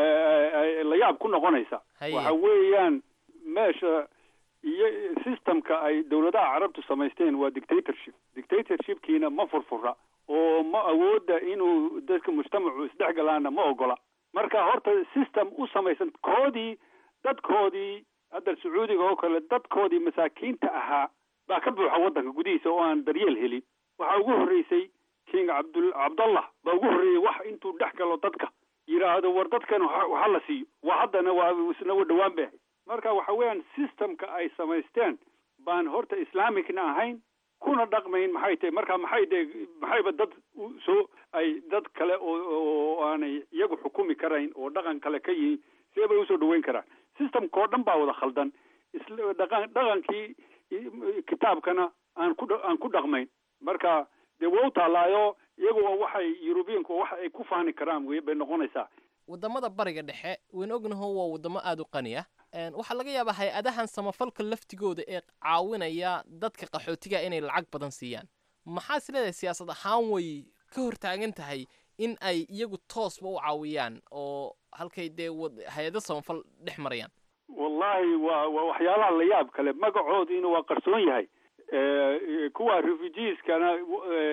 K: eh, layaab ku noqonaysa
J: Haye.
K: waxa weeyaan meesha iyo systemka ay dawladaha carabtu samaysteen waa dictatorship dictatorshipkiina ma furfura oo ma awooda inuu dadka mujtamacu isdhexgalaana ma ogola marka horta system u samaysan koodii dadkoodii hadda sacuudiga oo kale dadkoodii masaakiinta ahaa baa ka buuxa waddanka gudihiisa oo aan daryeel helin waxaa ugu horreysay king cabdul cabdallah baa ugu horreeyey wax intuu dhex galo dadka yidhaahdo war dadkan waxa waxa la siiyo waa haddana waa isna wa dhowaan bay ahayd marka waxa weeyaan systemka ay samaysteen baan horta islamicna ahayn kuna dhaqmayn maxay tahay marka maxay de maxayba dad u soo ay dad kale oo oo aanay iyagu xukumi karayn oo dhaqan kale ka yihiin see bay usoo dhaweyn karaan systemka oo dhan baa wada khaldan isla dhaqan dhaqankii i- kitaabkana aan ku dha- aan ku dhaqmayn marka dee waa u taallaayo iyagu waa waxay yurubiyanku waxa ay ku fahni karaan wey bay noqonaysaa
J: wadamada bariga dhexe wayn ognaho waa wadamo aada u qani ah Een, waxaa laga yaabaa hay-adahan samafalka laftigooda ee caawinaya dadka qaxootiga inay lacag badan siiyaan maxaa is leedahay siyaasad ahaan way ka hortaagan tahay in ay iyagu toosba u caawiyaan oo halkay dee wad- hay-ado samafal dhex marayaan
K: wallahi waa waa waxyaalaha la yaab kale magacoodiina waa qarsoon yahay Eh, kuwa refugeeskana eh,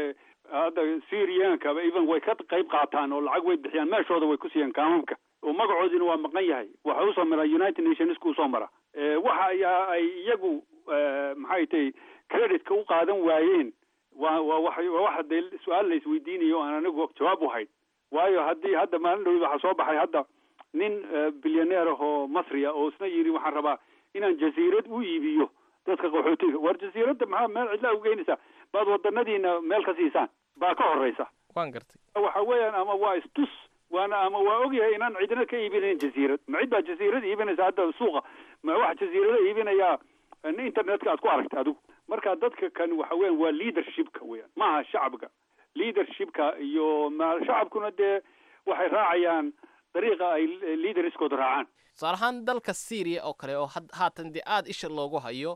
K: hadda syriankaba even way ka qayb qaataan oo lacag way bixiyaan meeshooda way ku siiyaan kaamamka oo magacoodina waa maqan yahay waxa usoo mara united nationska usoo mara waxa ayaa ay iyagu maxay tahay creditka u qaadan waayeen waa waa wa waa waxa dee su-aal la isweydiinayo o aan anigu jawaab u hayn waayo haddii hadda maalin dhawi waxaa soo baxay hadda nin bilyaneer ah oo masriya oo isna yidhi waxaan rabaa inaan jasiirad u iibiyo dadka qaxootiga war jasiiradda maxaa meel cidlaa ugeynaysaa baad wadanadiina meel ka siisaan baa ka horeysa
J: waan gartay
K: waxa weeyaan ama waa istus waana ama waa ogyahay inaan cidna ka iibinayn jasiirad ma cid baa jasiirad iibinaysa hadda suuqa ma wax jasiirada iibinayaa internetka aad ku aragtay adigu marka dadka kan waxa weyan waa leadershipka weeyaan maaha shacabka leadershipka iyo ma shacabkuna dee waxay raacayaan dariiqa ay leaderskooda raacaan
J: tusaale ahaan dalka syria oo kale oo haatan dee aada isha loogu hayo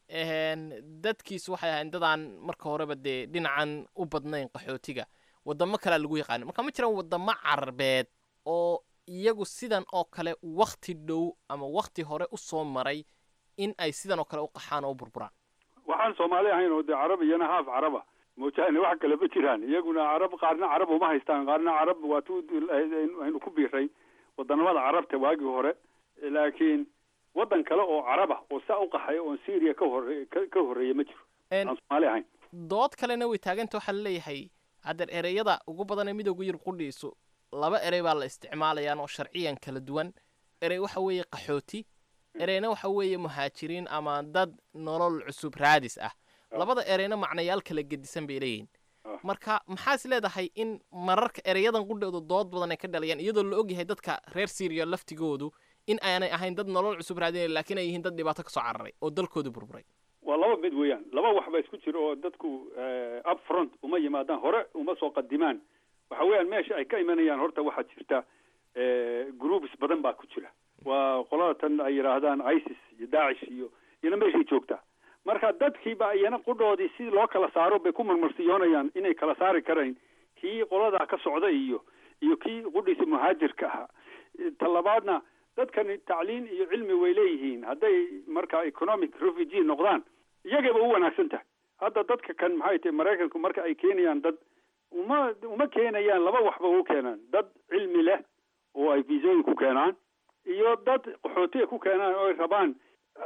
J: dadkiisu waxay ahayn dadaan marka horeba dee dhinacan u badnayn qaxootiga wadamo kalea lagu yaqaana marka ma jiraan wadamo carabeed oo iyagu sidan oo kale wakti dhow ama wakti hore usoo maray in ay sidan oo kale u qaxaan oo u burburaan
K: waxaan soomaali ahayn oo dee carab iyana haaf caraba moojahane wax kale ma jiraan iyaguna carab qaarna carab uma haystaan qaarna carab waa tu aynu ku biiray wadanamada carabta waagii hore laakiin waddan kale oo caraba oo saa u qaxaya oon syria ka hore ka horreeya ma jiro aan soomaali ahayn
J: dood kalena way taaganta waxaa laleeyahay haddeer ereyada ugu badan ee midooda yurub qudhiisu laba erey baa la isticmaalayaan oo sharciyan kala duwan erey waxa weeye qaxooti ereyna waxa weeye muhaajiriin ama dad nolol cusub raadis ah labada ereyna macnayaal kala gedisan bay leeyihin marka maxaa is leedahay in mararka ereyadan qudhooda dood badan ay ka dhalayaan iyadoo la ogyahay dadka reer syria laftigoodu in aanay ahayn dad nolol cusub raadinaya laakiin ay yihiin dad dhibaato kasoo cararay oo dalkooda burburay
K: waa laba mid weeyaan laba wax ba isku jiro oo dadku up front uma yimaadaan hore uma soo qadimaan waxa weeyaan meesha ay ka imanayaan horta waxaa jirta groups badan baa ku jira waa qolada tan ay yidhaahdaan isis iyo daacish iyo iyana meeshay joogtaa marka dadkiiba iyana qudhoodii si loo kala saaro bay ku marmarsiyoonayaan inay kala saari karayn kii qoladaa ka socda iyo iyo kii qudhiisa muhaajirka ahaa talabaadna dadkani tacliin iyo cilmi way leeyihiin hadday marka economic refugee noqdaan iyagayba u wanaagsan tahay hadda dadka kan maxay tahay maraykanku marka ay keenayaan dad uma uma keenayaan laba waxba u keenaan dad cilmi leh oo ay viisooyin ku keenaan iyo dad qaxootiga ku keenaan oo ay rabaan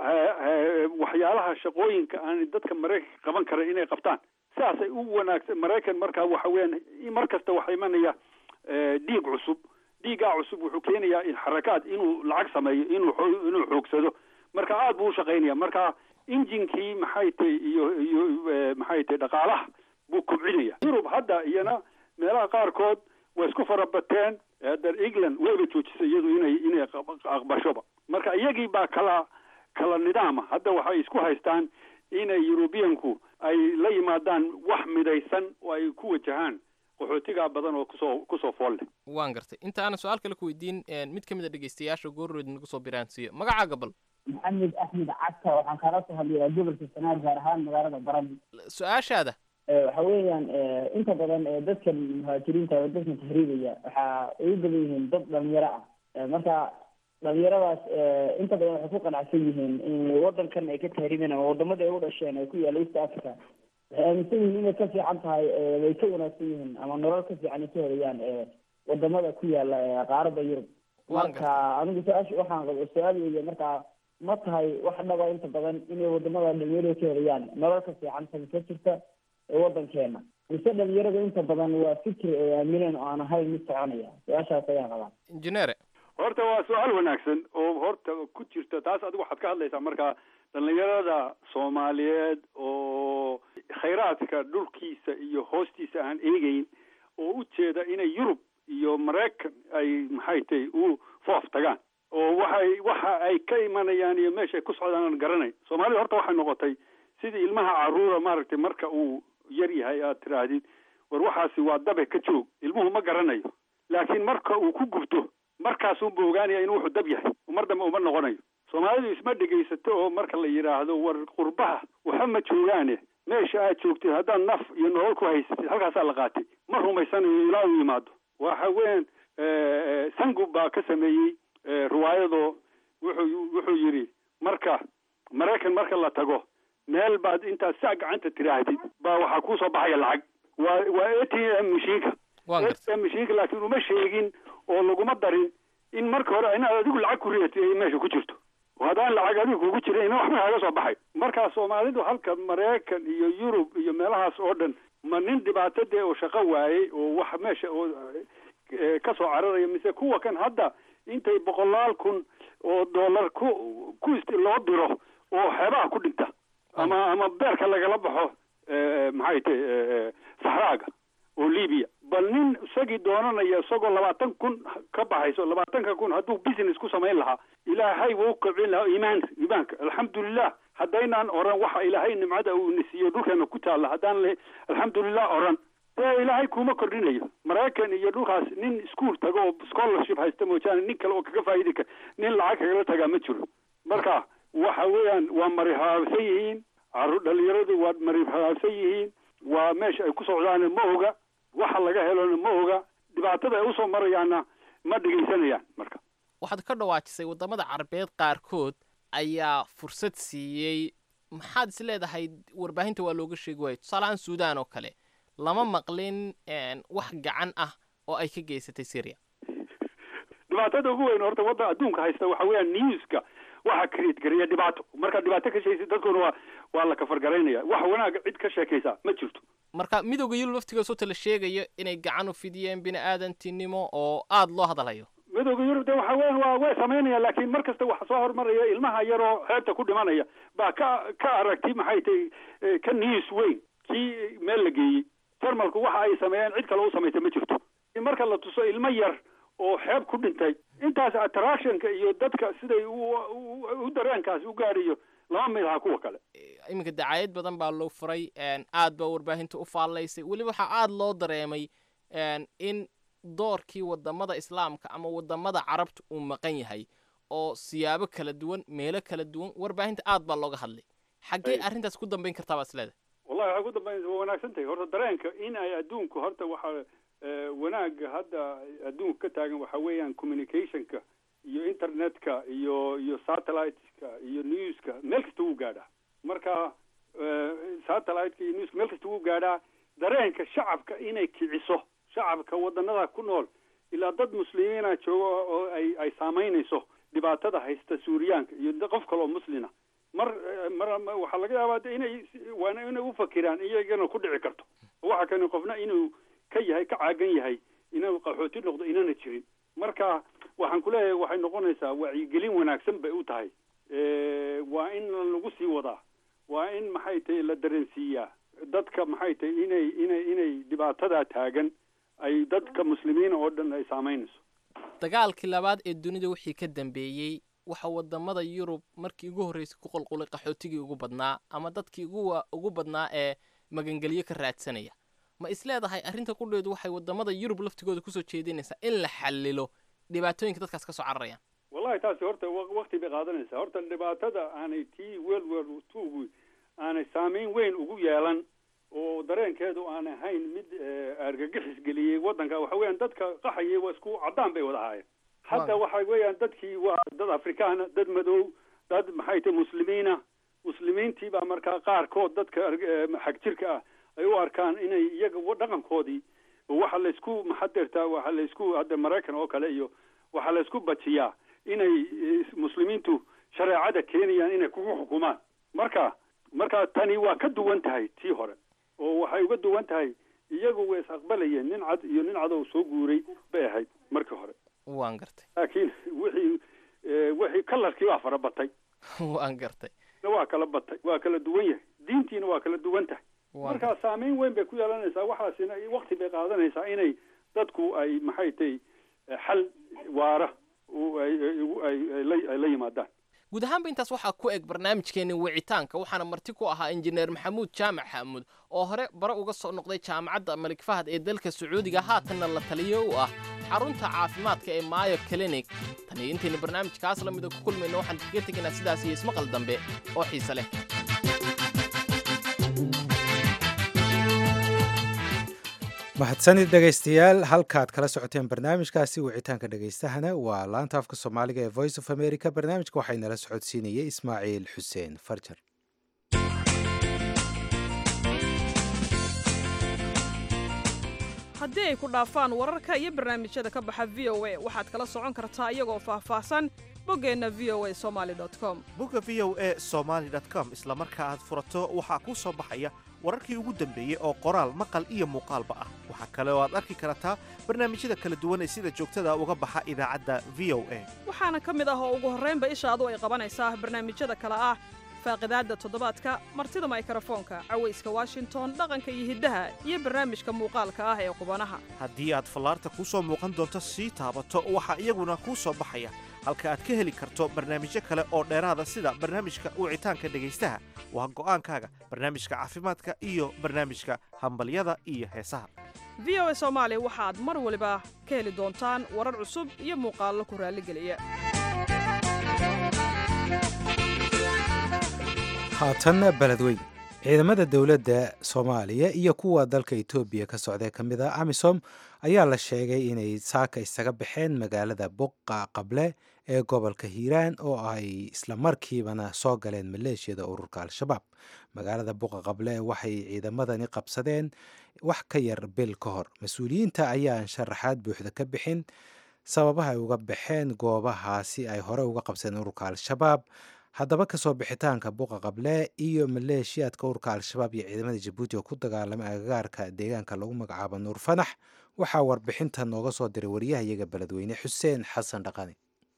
K: waxyaalaha shaqooyinka aan dadka maraykanka qaban karan inay qabtaan sidaasay u wanaagsan maraykan markaa waxa weeyaan mar kasta waxaa imanaya dhiig cusub dhiigaa cusub wuxuu keenayaa xarakaad inuu lacag sameeyo inuu inuu xoogsado marka aada buu ushaqaynaya marka injinkii maxay tahay iyo iyo maxay tahay dhaqaalaha buu kobcinaya yurub hadda iyana meelaha qaarkood way isku farabateen hadda england wayba joojisay iyadu inay inay aqbashoba marka iyagii baa kala kala nidaama hadda waxay isku haystaan inay yurubiyanku ay la yimaadaan wax midaysan oo ay ku wajahaan qaxootigaa badan oo kusoo kusoo fool leh
J: waan gartay inta aanan su-aal kale ku weydiin mid ka mid a dhegeystayaasha goorrood nagu soo biraansiiyo magacaaga bal
N: maxamed axmed cagta waxaan kaala soo hadlayaa gobolka sanaar gaar ahaan magaalada baran
J: su-aashaada
N: waxa weeyaan inta badan dadkan muhaajiriinta oo dadkan tahriibaya waxa ay u badan yihiin dad dhalinyaro ah marka dhalinyaradaas inta badan waxay ku qanacsan yihiin in wadankan ay ka tahriibeen ama wadamada ay u dhasheen ee ku yaalla east africa waxay aaminsan yihiin inay ka fiican tahay way ka wanaagsan yihiin ama nolol ka fiican ay ka helayaan wadamada ku yaalla qaarada yurub marka anigu su-aasha waxaan qabo su-aal weeye marka ma tahay wax dhaba inta badan inay wadamada dhalinyarada ka helayaan nolol ka fiican tabi ka jirta ee wadankeena mise dhalinyarada inta badan waa fikir ay aamineen oo aan ahayn mid soconaya su-aashaas ayaan qabaa
J: injineere
K: horta waa su-aal wanaagsan oo horta ku jirta taas adigu waxaad ka hadlaysaa marka dhalinyarada soomaaliyeed oo khayraadka dhulkiisa iyo hoostiisa aan eegeyn oo u jeeda inay yurub iyo maraykan ay maxay tahay u foof tagaan oo waxay waxa ay ka imanayaan iyo meesha ay ku socdaan aan garanayn soomaalida horta waxay noqotay sidii ilmaha caruura maaragtay marka uu yar yahay aad tiraahdid war waxaasi waa dabe ka joog ilmuhu ma garanayo laakiin marka uu ku gubto markaasuunba ogaanaya inuu wuxuu dab yahay mar dambe uma noqonayo soomaalidu isma dhegaysato oo marka la yidhaahdo war qurbaha waxa ma joogaane meesha aad joogtid haddaad naf iyo nolol ku haysatid halkaasaa la qaatay ma rumaysanayo ilaa uu yimaado waxa weyan sangub baa ka sameeyey riwaayado wuxuu wuxuu yidhi marka maraykan marka la tago meel baad intaad saa gacanta tiraahdid baa waxaa kuusoo baxaya lacag waa waa a t m mashiinka a t m mashiinka laakiin uma sheegin oo laguma darin in marka hore inaad adigu lacag ku ridatay ay meesha ku jirto oo haddaan lacag adigu kugu jirin ina waxba kaga soo baxay markaa soomaalidu halka maraykan iyo yurub iyo meelahaas oo dhan ma nin dhibaato dee oo shaqo waayey oo wax meesha oo ka soo cararaya mise kuwa kan hadda intay boqolaal kun oo dollar ku ku loo diro oo xeebaha ku dhinta ama ama beerka lagala baxo maxay tahay saxraaga oo libiya bal nin isagii doonanaya isagoo labaatan kun ka baxayso labaatanka kun hadduu business ku samayn lahaa ilaahay wuu kobcin lahaa iimaanka iimaanka alxamdulilah haddaynaan oran waxa ilaahay nimcada uu nisiiyo dhulkeena ku taalla haddaan le alxamdulilah oran dee ilaahay kuma kordhinayo maraykan iyo dhulkaas nin ischool tago oo scholarship haysta moojaane nin kale oo kaga faa'idi kara nin lacag kagala tagaa ma jiro marka waxa weeyaan waa marihaabsan yihiin caruur dhalinyaradu waa marihaabsan yihiin waa meesha ay ku socdaana ma oga waxa laga helona ma oga dhibaatada ay usoo marayaanna ma dhegaysanayaan marka
J: waxaad ka dhawaajisay waddamada carabeed qaarkood ayaa fursad siiyey maxaad is leedahay warbaahinta waa looga sheegi waayo tusaalahaan suudaan oo kale lama maqlin wax gacan ah oo ay ka geysatay syria
K: dhibaatada ugu weyn horta wadda adduunka haysta waxa weeyaan newska waxa create gareeya dhibaato marka dhibaato ka sheegaysa dadkuna waa waa la kafargaraynaya wax wanaaga cid ka sheekaysa ma jirto
J: marka midowda yurub laftigoos ota la sheegayo inay gacan u fidiyeen bini aadantinimo oo aada loo hadalayo
K: midowda yurub de waxa weyan waa way samaynaya laakiin mar kasta waxa soo hormaraya ilmaha yaroo xeebta ku dhimanaya baa ka ka aragti maxay tahay ka news weyn kii meel la geeyey jarmalku waxa ay sameeyeen cid kale u samaysay ma jirto marka la tuso ilmo yar oo xeeb ku dhintay intaas attractionka iyo dadka siday u dareenkaas u gaadhiyo lama mid aha kuwa kale
J: iminka dacaayad badan baa loo furay aad baa warbaahinta u faallaysay weliba waxaa aada loo dareemay in doorkii wadamada islaamka ama wadamada carabta uu maqan yahay oo siyaabo kala duwan meelo kala duwan warbaahinta aad baa looga hadlay xaggee arrintaas ku dambayn kartaa baa isleedahay
K: wallahi waxay ku dambaynaysa waa wanaagsan tahay horta dareenka in ay adduunku horta waxa wanaaga hadda adduunka ka taagan waxa weeyaan communicationka iyo internetka iyo iyo satelliteska iyo newska meel kasta wuu gaadhaa marka satelliteka iyo newska meel kasta wuu gaadhaa dareenka shacabka inay kiciso shacabka wadanada ku nool ilaa dad muslimiina jooga oo ay ay saamaynayso dhibaatada haysta suuriyaanka iyo qof kale oo muslina mar mar waxaa laga yaabaa de inay waana inay ufakiraan iyagana ku dhici karto waxa kani qofna inuu ka yahay ka caagan yahay inuu qaxooti noqdo inana jirin marka waxaan kuleeyahay waxay noqonaysaa wacyigelin wanaagsan bay u tahay waa in lagu sii wadaa waa in maxay tahay la dareensiiyaa dadka maxay tahay inay inay inay dhibaatadaa taagan ay dadka muslimiina oo dhan ay saamaynayso
J: dagaalkii labaad ee dunida wixii ka dambeeyey waxa wadamada yurub markii ugu horreysay ku qulqulay qaxootigii ugu badnaa ama dadkii ugu ugu badnaa ee magangelyo ka raadsanaya ma isleedahay arrinta qudheedu waxay wadamada yurub laftigooda kusoo jeedinaysaa in la xallilo dhibaatooyinka dadkaas ka soo cararayaan
K: wallahi taasi horta wakti bay qaadanaysaa horta dhibaatada aanay tii world war twogu aanay saameyn weyn ugu yeelan oo dareenkeedu aan ahayn mid argagixis geliyey waddanka waxa weeyaan dadka qaxayay waa isku caddaan bay wada ahaayeen hadda waxa weeyaan dadkii waa dad afrikaana dad madow dad maxay tahay muslimiina muslimiintii baa markaa qaarkood dadka xag jirka ah ay u arkaan inay iyaga dhaqankoodii waxa laysku maxadeertaa waxa laysku hadda maraykan oo kale iyo waxaa laysku bajiyaa inay muslimiintu shareecada keenayaan inay kugu xukumaan marka marka tani waa ka duwan tahay tii hore oo waxay uga duwan tahay iyagu way is aqbalayeen nin cad iyo nin cadow soo guuray bay ahayd markii hore
J: waan gartay
K: laakiin wixii wixii kalarkii waa fara batay
J: waan gartay
K: waa kala batay waa kala duwan yahay diintiina waa kala duwan tahay markaa saameyn weyn bay ku yeelanaysaa waxaasina wakti bay qaadanaysaa inay dadku ay maxay tahay xal waara ay la yimaadaan
J: guud ahaanba intaas waxaa ku eg barnaamijkeeni wicitaanka waxaana marti ku ahaa injineer maxamuud jaamac xaamuud oo hore bare uga soo noqday jaamacadda malik fahad ee dalka sacuudiga haatanna la taliyo u ah xarunta caafimaadka ee maayo clinic tan iyo intaynu barnaamijkaas la mida ku kulmayno waxaan kaga tegaynaa sidaas iyo ismaqal dambe oo xiise leh
A: mahadsanid dhegaystayaal halkaad kala socoteen barnaamijkaasi wicitaanka dhegaystahana waa laanta afka soomaaliga ee voice of america barnaamijka waxay nala socodsiinayay ismaaciil xuseen farjar
O: haddii ay ku dhaafaan wararka iyo barnaamijyada ka baxa v o a waxaad kala socon kartaa iyagoo faahfaahsan boggeenna v o a somaali com
P: bogga v o a somaali com isla marka aad furato waxaa kuu soo baxaya wararkii ugu dambeeyey oo qoraal maqal iyo muuqaalba ah waxaa kale oo aad arki kartaa barnaamijyada kala duwan ee sida joogtada uga baxa idaacadda v o a
O: waxaana ka mid ah oo ugu horraynba ishaadu ay qabanaysaa barnaamijyada kale ah faaqidaadda toddobaadka martida maykrofoonka cawayska washington dhaqanka iyo hiddaha iyo barnaamijka muuqaalka ah ee qubanaha
P: haddii aad fallaarta kuu soo muuqan doonto sii taabato waxaa iyaguna kuu soo baxaya halka aad ka heli karto barnaamijyo kale oo dheeraada sida barnaamijka wicitaanka dhegaystaha waa go'aankaaga barnaamijka caafimaadka iyo barnaamijka hambalyada iyo heesaha
O: v o a soomaali waxaad mar waliba ka heli doontaan warar cusub iyo muuqaallo ku raalligeliya
A: haatanna beledweyn ciidamada dowladda soomaaliya iyo kuwa dalka etoobiya ka socdae ka mid ah amisom ayaa la sheegay inay saaka isaga baxeen magaalada buqa qable ee gobolka hiiraan oo ay isla markiibana soo galeen maleeshiyada ururka al-shabaab magaalada buqa qable waxay ciidamadani qabsadeen wax ka yar bil ka hor mas-uuliyiinta ayaan sharaxaad buuxda ka bixin sababaha ay uga baxeen goobahaasi ay hore uga qabsadeen ururka al-shabaab haddaba kasoo bixitaanka buqa qable iyo maleeshiyaadka ururka al-shabaab iyo ciidamada jabuuti oo ku dagaalamay agagaarka deegaanka lagu magacaabo nuur fanax waxaa warbixinta nooga soo diray wariyahayaga beledweyne xuseen xasan dhaqani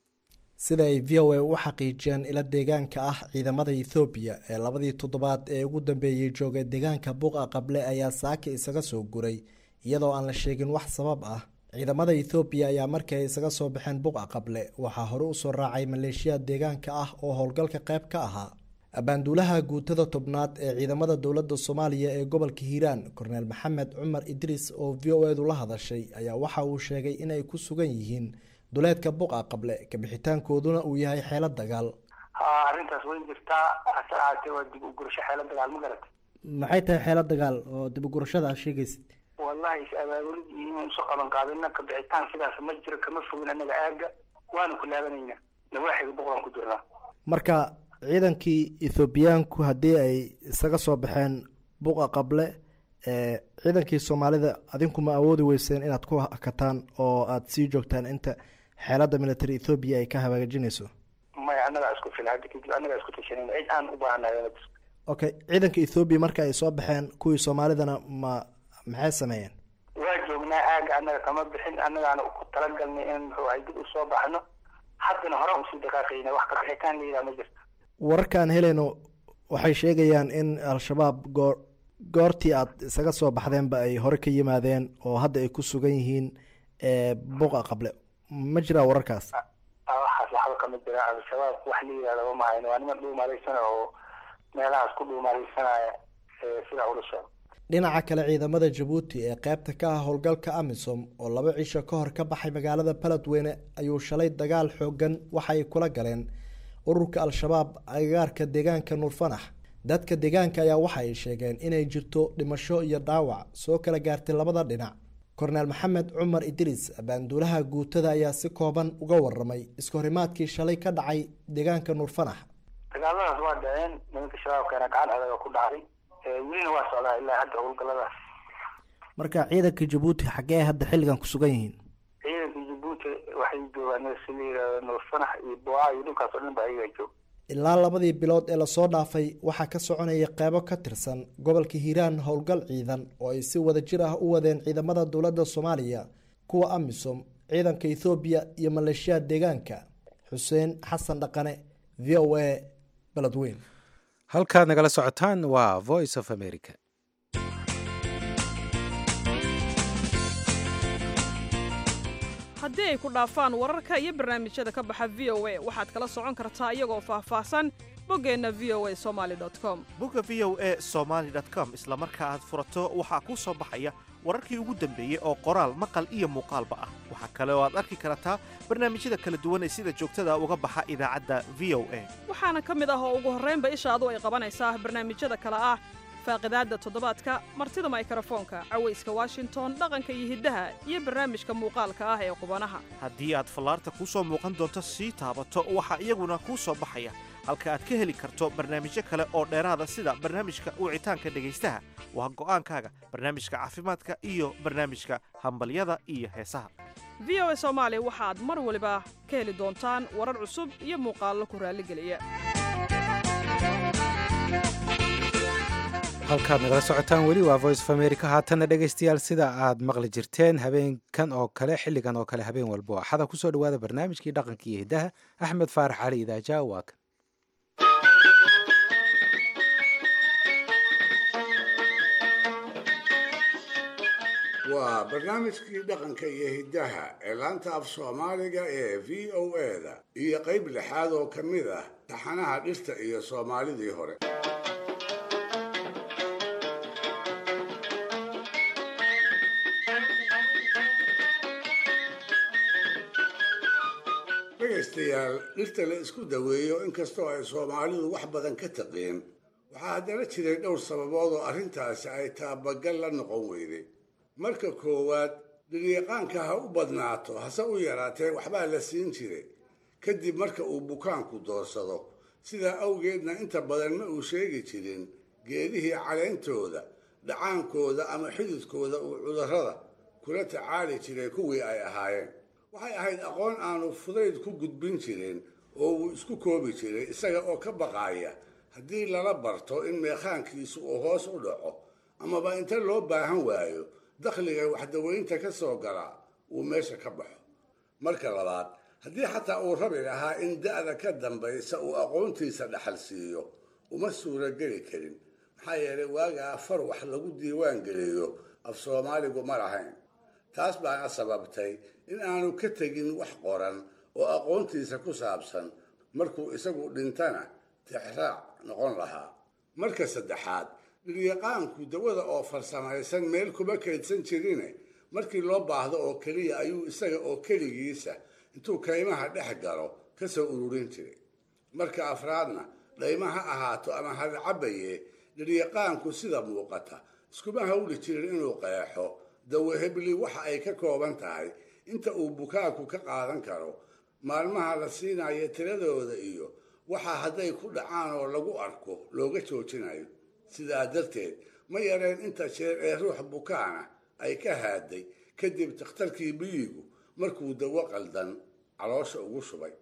Q: sida ay v o a u xaqiijiyeen ila deegaanka ah ciidamada ethoobiya ee labadii toddobaad ee ugu dambeeyey joogay deegaanka buqa qable ayaa saaka isaga soo guray iyadoo aan la sheegin wax sabab ah ciidamada ethoobiya ayaa markii ay isaga soo baxeen buqa qable waxaa hore usoo raacay maleeshiyaad deegaanka ah oo howlgalka qayb ka ahaa abaanduulaha guutada tobnaad ee ciidamada dowladda soomaaliya ee gobolka hiiraan korneel maxamed cumar idriis oo v o edu la hadashay ayaa waxa uu sheegay inay ku sugan yihiin duleedka buqa qable kabixitaankooduna uu yahay xeelo dagaal
R: ha arrintaas way jirtaa hase ahaatee waa dib u gurasho xeelo dagaal ma garat
Q: maxay tahay xeelo dagaal oo dib ugurashada aad sheegaysid
R: wallahi is abaabulid iyo inaan isu qaban qaadina kabixitaan sidaas ma jiro kama fogin anaga aaga waanu ku laabanaynaa nawaaxiga boqolaan ku jirnaa
Q: marka ciidankii ethoobiyaanku haddii ay isaga soo baxeen buqa qable ciidankii soomaalida adinku ma awoodi weyseen inaad ku hakataan oo aada sii joogtaan inta xeelada military ethoobiya ay ka hagaajinayso
R: maya annagaa isku fila hadda kadib annagaa isku tashanayna cid aan u baahanahay
Q: okay ciidanka ethoobiya marka ay soo baxeen kuwii soomaalidana ma maxay sameeyeen
R: waa joognaa aaga annaga kama bixin annagaana ku talagalnay in muxuu ahay dib usoo baxno haddana hore usii dhaqaaqayna wax kabixitaan la yidhaha ma jirto
Q: wararka aan helayno waxay sheegayaan in al-shabaab goor goortii aad isaga soo baxdeenba ay hore ka yimaadeen oo hadda ay ku sugan yihiin buqa qable ma jiraa wararkaas
R: waxaas waxba kama jira al-shabaab wax la yidhahda ma hayno waa niman dhuumaalaysana oo meelahaas ku dhuumaalaysanaya sidaa ula sheego
Q: dhinaca kale ciidamada jabuuti ee qaybta ka ah howlgalka amisom oo laba cisho ka hor ka baxay magaalada baledweyne ayuu shalay dagaal xoogan waxay kula galeen ururka al-shabaab agagaarka deegaanka nuurfanax dadka deegaanka ayaa waxa ay sheegeen inay jirto dhimasho iyo dhaawac soo kala gaartay labada dhinac korneel maxamed cumar idriis abaanduulaha guutada ayaa si kooban uga waramay iskahorimaadkii shalay ka dhacay deegaanka nuurfanax
R: dagaaladaas waa dhaceen nimanka shabaabkeena gacan adaga ku dhacday welina waa socdaa ilaa hadda howlgaladaas
Q: marka ciidanka jabuuti xaggee hadda xilligan ku sugan yihiin
R: ciidanka jabuuti waxay joogaan si la yidhahdo nuurfanax iyo boa iyo dhulkaas oo dhan ba ayagaa jooga
Q: ilaa labadii bilood ee lasoo dhaafay waxaa ka soconaya qeybo ka tirsan gobolka hiiraan howlgal ciidan oo ay si wada jir ah u wadeen ciidamada dowladda soomaaliya kuwa amisom ciidanka ethoobiya iyo maleeshiyaad deegaanka xuseen xasan dhaqane v o a beledweyn
A: halkaad nagala socotaan waa voice of america
O: haddii ay ku dhaafaan wararka iyo barnaamijyada ka baxa v o a waxaad kala socon kartaa iyagoo faahfaahsan boggeenna v o a somaali com
P: bogga v o a somaali com isla marka aad furato waxaa kuu soo baxaya wararkii ugu dambeeyey oo qoraal maqal iyo muuqaalba ah waxaa kale oo aad arki kartaa barnaamijyada kala duwan ee sida joogtada uga baxa idaacadda v o a
O: waxaana ka mid ah oo ugu horraynba ishaadu ay qabanaysaa barnaamijyada kale ah faaqidaadda toddobaadka martida maykrofoonka cawayska washington dhaqanka iyo hiddaha iyo barnaamijka muuqaalka ah ee qubanaha
P: haddii aad fallaarta kuu soo muuqan doonto sii taabato waxaa iyaguna kuu soo baxaya halka aad ka heli karto barnaamijyo kale oo dheeraada sida barnaamijka wicitaanka dhegaystaha waa go'aankaaga barnaamijka caafimaadka iyo barnaamijka hambalyada iyo heesaha
O: v o a soomaali waxaad mar waliba ka heli doontaan warar cusub iyo muuqaallo ku raalligeliya
A: halkaad nagala socotaan weli waa voice of america haatanna dhegaystayaal sida aad maqli jirteen habeenkan oo kale xilligan oo kale habeen walbo axada kusoo dhawaada barnaamijkii dhaqanka iyo hiddaha axmed faarax cali idaaja waa kan
E: waa barnaamijkii dhaqanka iyo hiddaha ee laanta af soomaaliga ee v o eda iyo qayb lixaad oo ka mid ah taxanaha dhirta iyo soomaalidii hore dhegaystayaal dhirta la isku daweeyo inkastoo ay soomaalidu wax badan ka taqeen waxaa haddana jiray dhowr sababood oo arrintaasi ay taabagal la noqon weyday marka koowaad dhiryaqaanka ha u badnaato hase u yaraatee waxbaa la siin jiray kadib marka uu bukaanku doorsado sidaa awgeedna inta badan ma uu sheegi jirin geedihii caleyntooda dhacaankooda ama xididkooda uu cudurrada kula tacaali jiray kuwii ay ahaayeen waxay ahayd aqoon aanu fudayd ku gudbin jirin oo uu isku koobi jiray isaga oo ka baqaaya haddii lala barto in meekhaankiisu uu hoos u dhaco amaba inta loo baahan waayo dakhliga waxdaweynta ka soo gala uu meesha ka baxo marka labaad haddii xataa uu rabi lahaa in da'da ka dambaysa uu aqoontiisa dhaxal siiyo uma suurogeli karin maxaa yeelay waagaa far wax lagu diiwaan geliyo af soomaaligu ma lahayn taas baana sababtay in aanu ka tegin wax qoran oo aqoontiisa ku saabsan markuu isagu dhintana tixraac noqon lahaa marka saddexaad dhiryaqaanku dawada oo farsamaysan meel kuma kaydsan jirine markii loo baahdo oo keliya ayuu isaga oo keligiisa intuu kaymaha dhex galo ka soo ururin jiray marka afraadna dhayma ha ahaato ama hadcabaye dhiryaqaanku sida muuqata iskuma hawli jirin inuu qeexo dawahebli waxa ay ka kooban tahay inta uu bukaanku ka qaadan karo maalmaha la siinayo tiradooda iyo waxa hadday ku dhacaan oo lagu arko looga joojinayo sidaa darteed ma yareen inta jeer ee ruux bukaana ay ka haaday kadib takhtarkii biyigu markuu dawo qaldan caloosha ugu shubay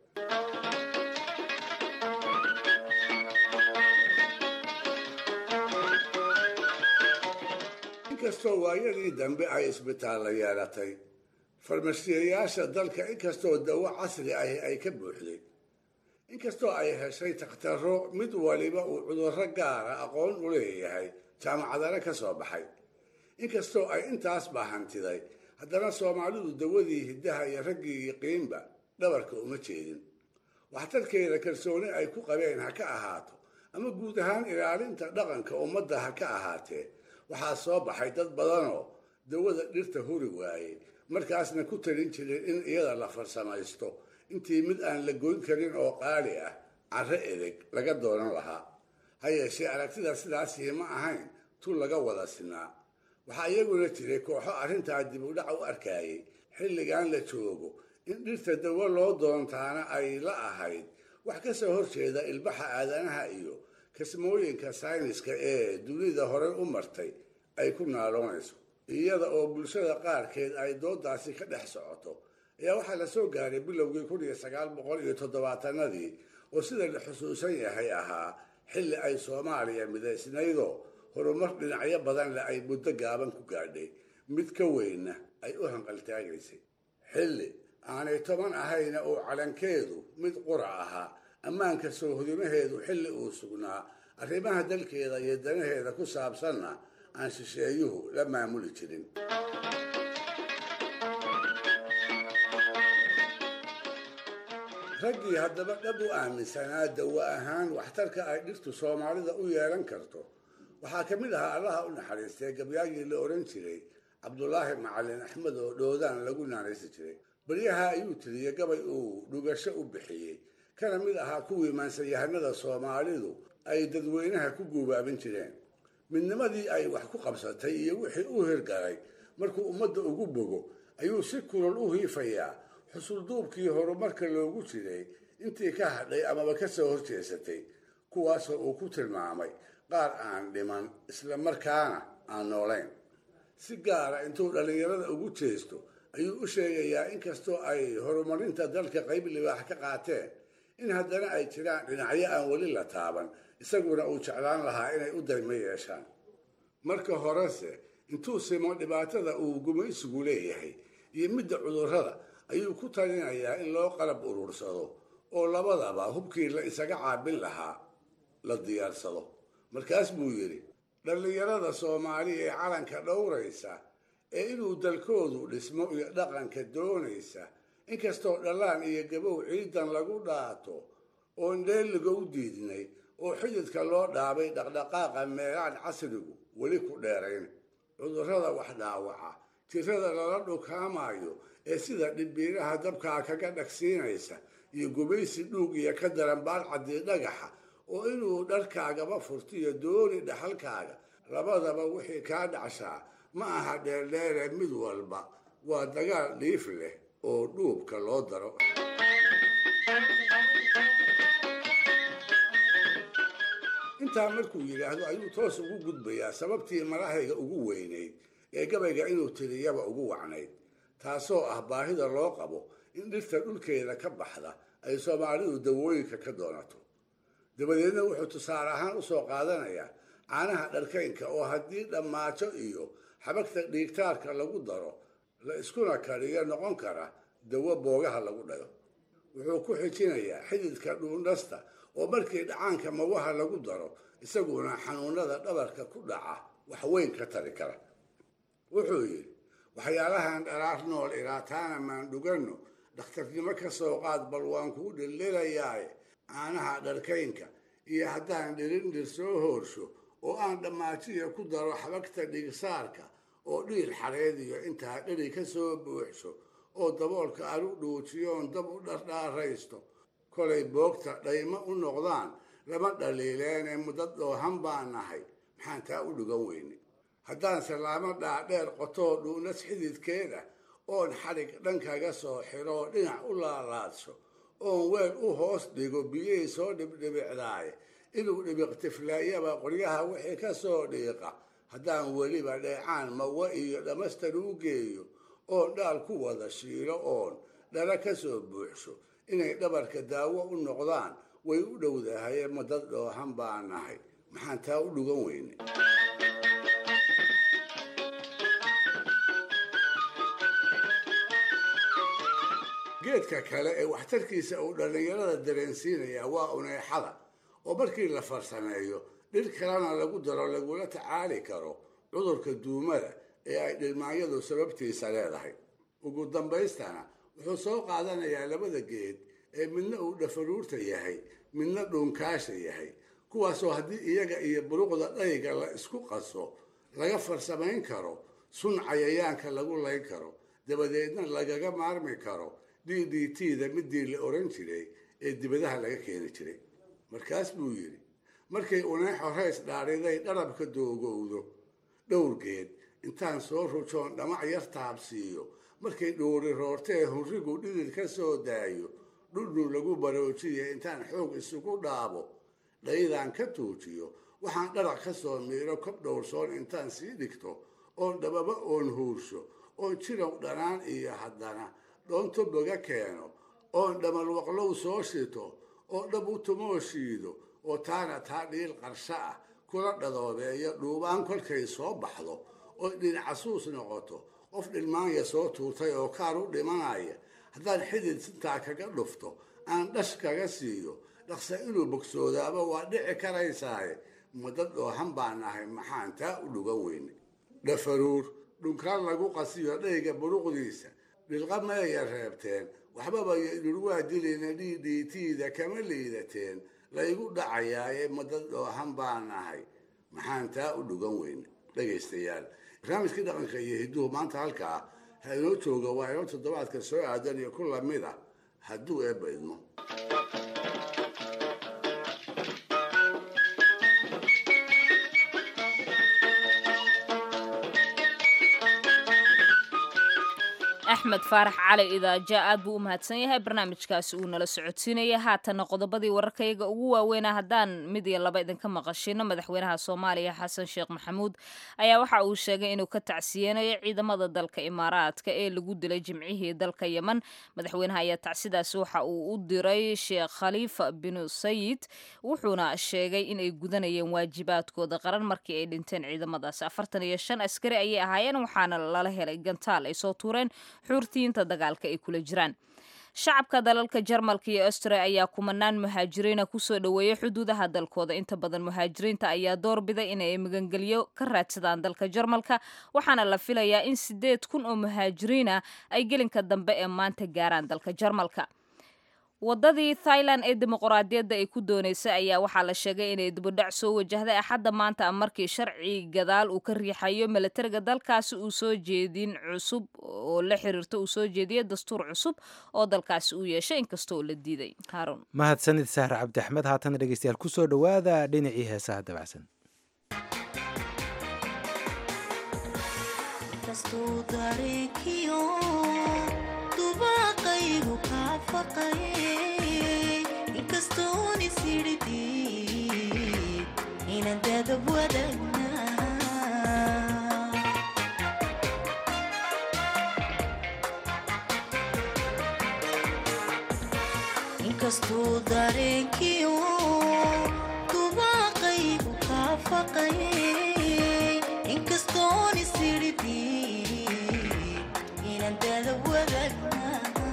E: inkastoo waayadii dambe ay isbitaallo yeelatay farmashiyayaasha dalka inkastoo dawo casri ahi ay ka buuxday inkastoo ay heshay takhtarro mid waliba uu cudurro gaara aqoon u leeyahay jaamacadana ka soo baxay inkastoo ay intaas baahantiday haddana soomaalidu dawadii hiddaha iyo raggii yiqiinba dhabarka uma jeedin waxtarkeeda kalsooni ay ku qabeen ha ka ahaato ama guud ahaan ilaalinta dhaqanka ummadda ha ka ahaatee waxaa soo baxay dad badanoo dawada dhirta huri waayey markaasna ku talin jiray in iyada la farsamaysto intii mid aan la goyn karin oo qaali ah carro edeg laga doonan lahaa ha yeeshee aragtida sidaasii ma ahayn tu laga wada sinaa waxaa iyaguna jiray kooxo arrintaa dib u dhac u arkayay xilligan la joogo in dhirta dawo loo doontaana ay la ahayd wax ka soo horjeeda ilbaxa aadanaha iyo kasmooyinka sayniska ee dunida horey u martay ay ku naaloonayso iyada oo bulshada qaarkeed ay doodaasi ka dhex socoto ayaa waxaa la soo gaaray bilowgii kun iyo sagaal boqol iyo toddobaatanadii oo sida la xusuusan yahay ahaa xilli ay soomaaliya midaysnaydoo horumar dhinacyo badan le ay muddo gaaban ku gaadhay mid ka weynna ay u hanqaltaagaysay xilli aanay toban ahayna uu calankeedu mid qura ahaa ammaanka soo hodimaheedu xilli uu sugnaa arrimaha dalkeeda iyo danaheeda ku saabsanna aan shisheeyuhu la maamuli jirin raggii haddaba dhab u aaminsanaa dawo ahaan waxtarka ay dhirtu soomaalida u yeelan karto waxaa ka mid ahaa allaha u naxariistay gabyaagii la odhan jiray cabdulaahi macalin axmed oo dhoodaan lagu naanaysi jiray baryaha ayuu tiriyey gabay uu dhugasho u bixiyey kana mid ahaa kuwii maansayahanada soomaalidu ay dadweynaha ku guubaabin jireen midnimadii ay wax ku qabsatay iyo wixii u hirgalay markuu ummadda ugu bogo ayuu si kulol u hiifayaa xusulduubkii horumarka loogu jiray intii ka hadhay amaba ka soo horjeesatay kuwaasoo uu ku tilmaamay qaar aan dhiman isla markaana aan noolayn si gaara intuu dhallinyarada ugu jeesto ayuu u sheegayaa inkastoo ay horumarinta dalka qayb libaax ka qaateen in haddana ay jiraan dhinacyo aan weli la taaban isaguna uu jeclaan lahaa inay u daymo yeeshaan marka horese intuu simo dhibaatada uu gumaysigu leeyahay iyo midda cudurrada ayuu ku talinayaa in loo qalab urursado oo labadaba hubkii la isaga caabin lahaa la diyaarsado markaas buu yidhi dhallinyarada soomaali ee calanka dhowraysa ee inuu dalkoodu dhismo iyo dhaqanka doonaysa inkastoo dhallaan iyo gabow ciidan lagu dhaato oon dheeliga u diidnay oo xididka loo dhaabay dhaqdhaqaaqa meelaan casrigu weli ku dheerayn cudurrada wax dhaawaca jirada lala dhukaamayo ee sida dhibbiiraha dabkaa kaga dhagsiinaysa iyo gumaysi dhuug iyo ka daran baadcaddii dhagaxa oo inuu dharkaagaba furtiyo dooni dhaxalkaaga labadaba wixii kaa dhacshaa ma aha dheerdheere mid walba waa dagaal dhiif leh oo dhuubka loo daro intaa markuu yidhaahdo ayuu toos ugu gudbayaa sababtii marahayga ugu weynayd ee gabayga inuu tiriyaba ugu wacnayd taasoo ah baahida loo qabo in dhirta dhulkeeda ka baxda ay soomaalidu dawooyinka ka doonato dabadeedna wuxuu tusaale ahaan u soo qaadanayaa caanaha dharkaynka oo haddii dhammaajo iyo xabagta dhiigtaarka lagu daro la iskuna kariyo noqon kara dawo boogaha lagu dhayo wuxuu ku xijinayaa xididka dhuundhasta oo markii dhacaanka mawaha lagu daro isaguna xanuunada dhabarka ku dhaca wax weyn ka tari kara wuxuu yidhi waxyaalahan dharaar nool ilaataana maan dhuganno dhakhtarnimo ka soo qaad bal waan kuu dhildhilayaaye caanaha dharkaynka iyo haddaan dhirindhir soo hoorsho oo aan dhammaajiya ku daro xabagta dhigsaarka oo dhiil xareediyo intaa dheri ka soo buuxsho oo daboolka aan u dhuujiyoon dab u dhardhaaraysto kolay boogta dhaymo u noqdaan lama dhaliileene muddo dhoohan baan nahay maxaan taa u dhugan weyne haddaan salaamo dhaadheer qotoo dhuunas xididkeeda oon xadhig dhankaga soo xiroo dhinac u laalaadsho oon weel u hoos dhigo biyihii soo dhibdhibicdaaye inuu dhibiqtiflaayaba qoryaha wixii ka soo dhiiqa haddaan weliba dheecaan mawa iyo dhammastan u geeyo oon dhaal ku wada shiilo oon dhala ka soo buuxsho inay dhabarka daawo u noqdaan way u dhowdahaye madad dhoohan baa nahay maxaan taa u dhugan weyne geedka kale ee waxtarkiisa uu dhallinyarada dareensiinaya waa uneexada oo markii la farsameeyo dhir kalena lagu daro lagula tacaali karo cudurka duumada ee ay dhilmaanyadu sababtiisa leedahay ugu dambaystana wuxuu soo qaadanayaa labada geed ee midna uu dhafaruurta yahay midna dhuunkaasha yahay kuwaasoo haddii iyaga iyo buruqda dhayga la isku qaso laga farsamayn karo sun cayayaanka lagu layn karo dabadeedna lagaga maarmi karo d d t da midii la oran jiray ee dibadaha laga keeni jiray markaas buu yidhi markay uneexo reys dhaadhiday dharabka doogowdo dhowrgeed intaan soo rujoon dhamac yar taabsiiyo markay dhuuri roortee hurrigu dhidid ka soo daayo dhudhun lagu baroojiya intaan xoog isugu dhaabo dhaydaan ka tuujiyo waxaan dharac ka soo miiro kob dhowrsoon intaan sii dhigto oon dhababa oon huursho oon jirow dhanaan iyo haddana dhoonto boga keeno oon dhamalwaqlow soo shito oo dhab u tumoo shiido oo taana taa dhiil qarsho ah kula dhadoobeeyo dhuubaan kolkay soo baxdo oo dhinacasuus noqoto qof dhilmaanya soo tuurtay oo kaar u dhimanaya haddaan xidid sintaa kaga dhufto aan dhash kaga siiyo dhaqse inuu bogsoodaaba waa dhici karaysaaye madad dhoohan baan nahay maxaan taa u dhugan weyne dhafaruur dhunkaan lagu qasiyo dhayga buruqdiisa dhilqa meeya reebteen waxbaba dhurwaa dilina d d t da kama liidateen laygu dhacayaaye madad dhoohan baan nahay maxaan taa u dhugan weyne dhegaystayaal barnaamijkii dhaqanka iyo hidduhu maanta halkaa ha inoo jooga waa inoo toddobaadka soo aadan iyo ku lamid ah hadduu eebba idmo
B: axmed faarax cali idaaja aad buu u mahadsan yahay barnaamijkaasi uu nala socodsiinaya haatana qodobadii wararkayaga ugu waaweynaa haddaan mid iyo laba idinka maqashino madaxweynaha soomaaliya xasan sheekh maxamuud ayaa waxa uu sheegay inuu ka tacsiyeenayo ciidamada dalka imaaraadka ee lagu dilay jimcihii dalka yemen madaxweynaha ayaa tacsidaasi waxa uu u diray sheekh khaliifa binu sayid wuxuuna sheegay inay gudanayeen waajibaadkooda qaran markii ay dhinteen ciidamadaasi afartan iyo shan askari ayay ahaayeen waxaana lala helay gantaal ay soo tuureen xuurtiinta dagaalka ay kula jiraan shacabka dalalka jarmalka iyo austria ayaa kumanaan muhaajiriina kusoo dhoweeyay xuduudaha dalkooda inta badan muhaajiriinta ayaa doorbiday inay magangelyo ka raadsadaan dalka jarmalka waxaana la filayaa in sideed kun oo muhaajiriina ay gelinka dambe ee maanta gaaraan dalka jarmalka wadadii thailand ee dimuqraadiyadda ay ku dooneysay ayaa waxaa la sheegay inay dibudhac soo wajahday axadda maanta markii sharci gadaal uu ka riixayo milatariga dalkaasi uu soo jeedin cusub oo la xiriirto uu soo jeediyo dastuur cusub oo dalkaasi uu yeeshay inkastoo la diiday haarun
A: mahadsanid sahre cabdi axmed haatana dhegeystayaal kusoo dhowaada dhinacii heesaha dabacsan
S: inkastuu dareenkiyo dubaaqaygu kaa faqayay inkastoon isiridhi inaan dada wadaagna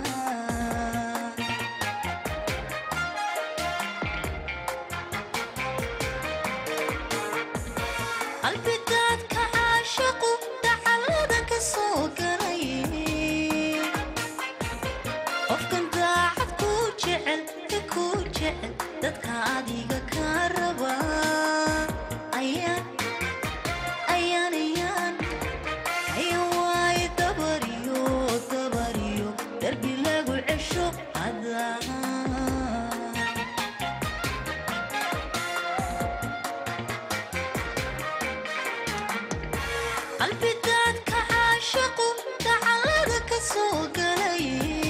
S: qalbidaadka caashaqu dacalada ka soo galay qofkan daacad ku jecel ka ku jecel dadka adiga ka raba ayaan ayaan ayaan ayaan waaye dabariyo dabariyo darbi lagu cesho adaa qalbidaadka caashaqu dacalada ka soo galay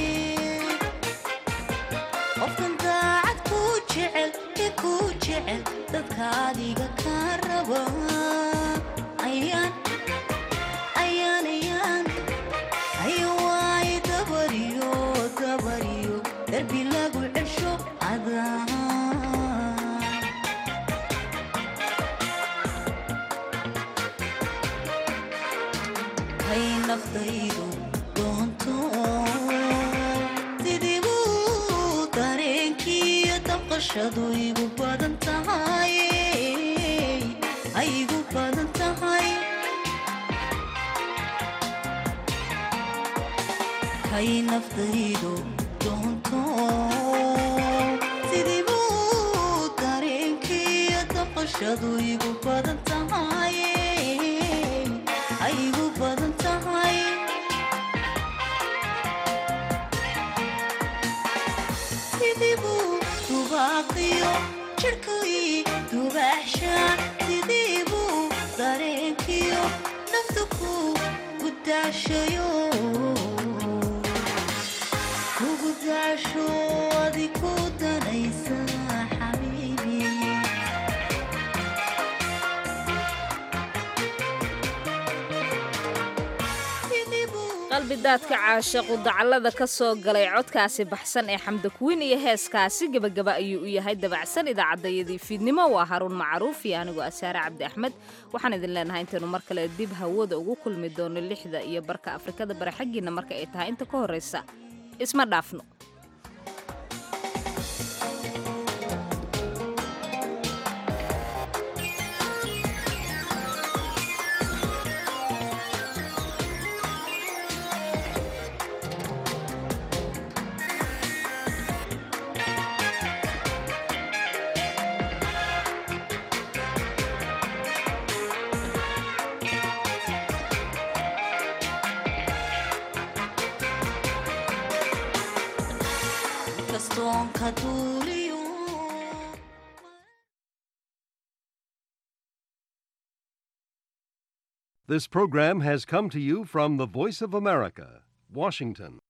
S: qofkan daacad ku jecel ka ku jecel dadka adiga ka raba ayaan ayaan ayaan ayo waaye dabariyo dabariyo darbi lagu cesho adaa hay naftaydu doonto sidiibu dareenkiiyo damqashadu igu badan tahay ay igu badan tahay hay naftaydu doonto sidiibu dareenkiiyo damqashadu igu badan tahay ay igu badan tahay sidibuu dubaaqiyo jirhkii dubaxshaan sidibuu dareenkiyo nafta ku gudaashayo kugu daasho adi ku danaysa xabiibi
B: qalbidaadka caashaqu dacallada ka soo galay codkaasi baxsan ee xamdakuwiin iyo heeskaasi gebagaba ayuu u yahay dabacsan idaacaddayadii fiidnimo waa haruun macruuf iyo anigoo asaare cabdi axmed waxaan idin leenahay intaynu mar kale dib hawada ugu kulmi doono lixda iyo barka afrikada bare xaggiina marka ay tahay inta ka horraysa isma dhaafno
S: kastoonka duuliyo
T: This program has come to you from the Voice of America, Washington.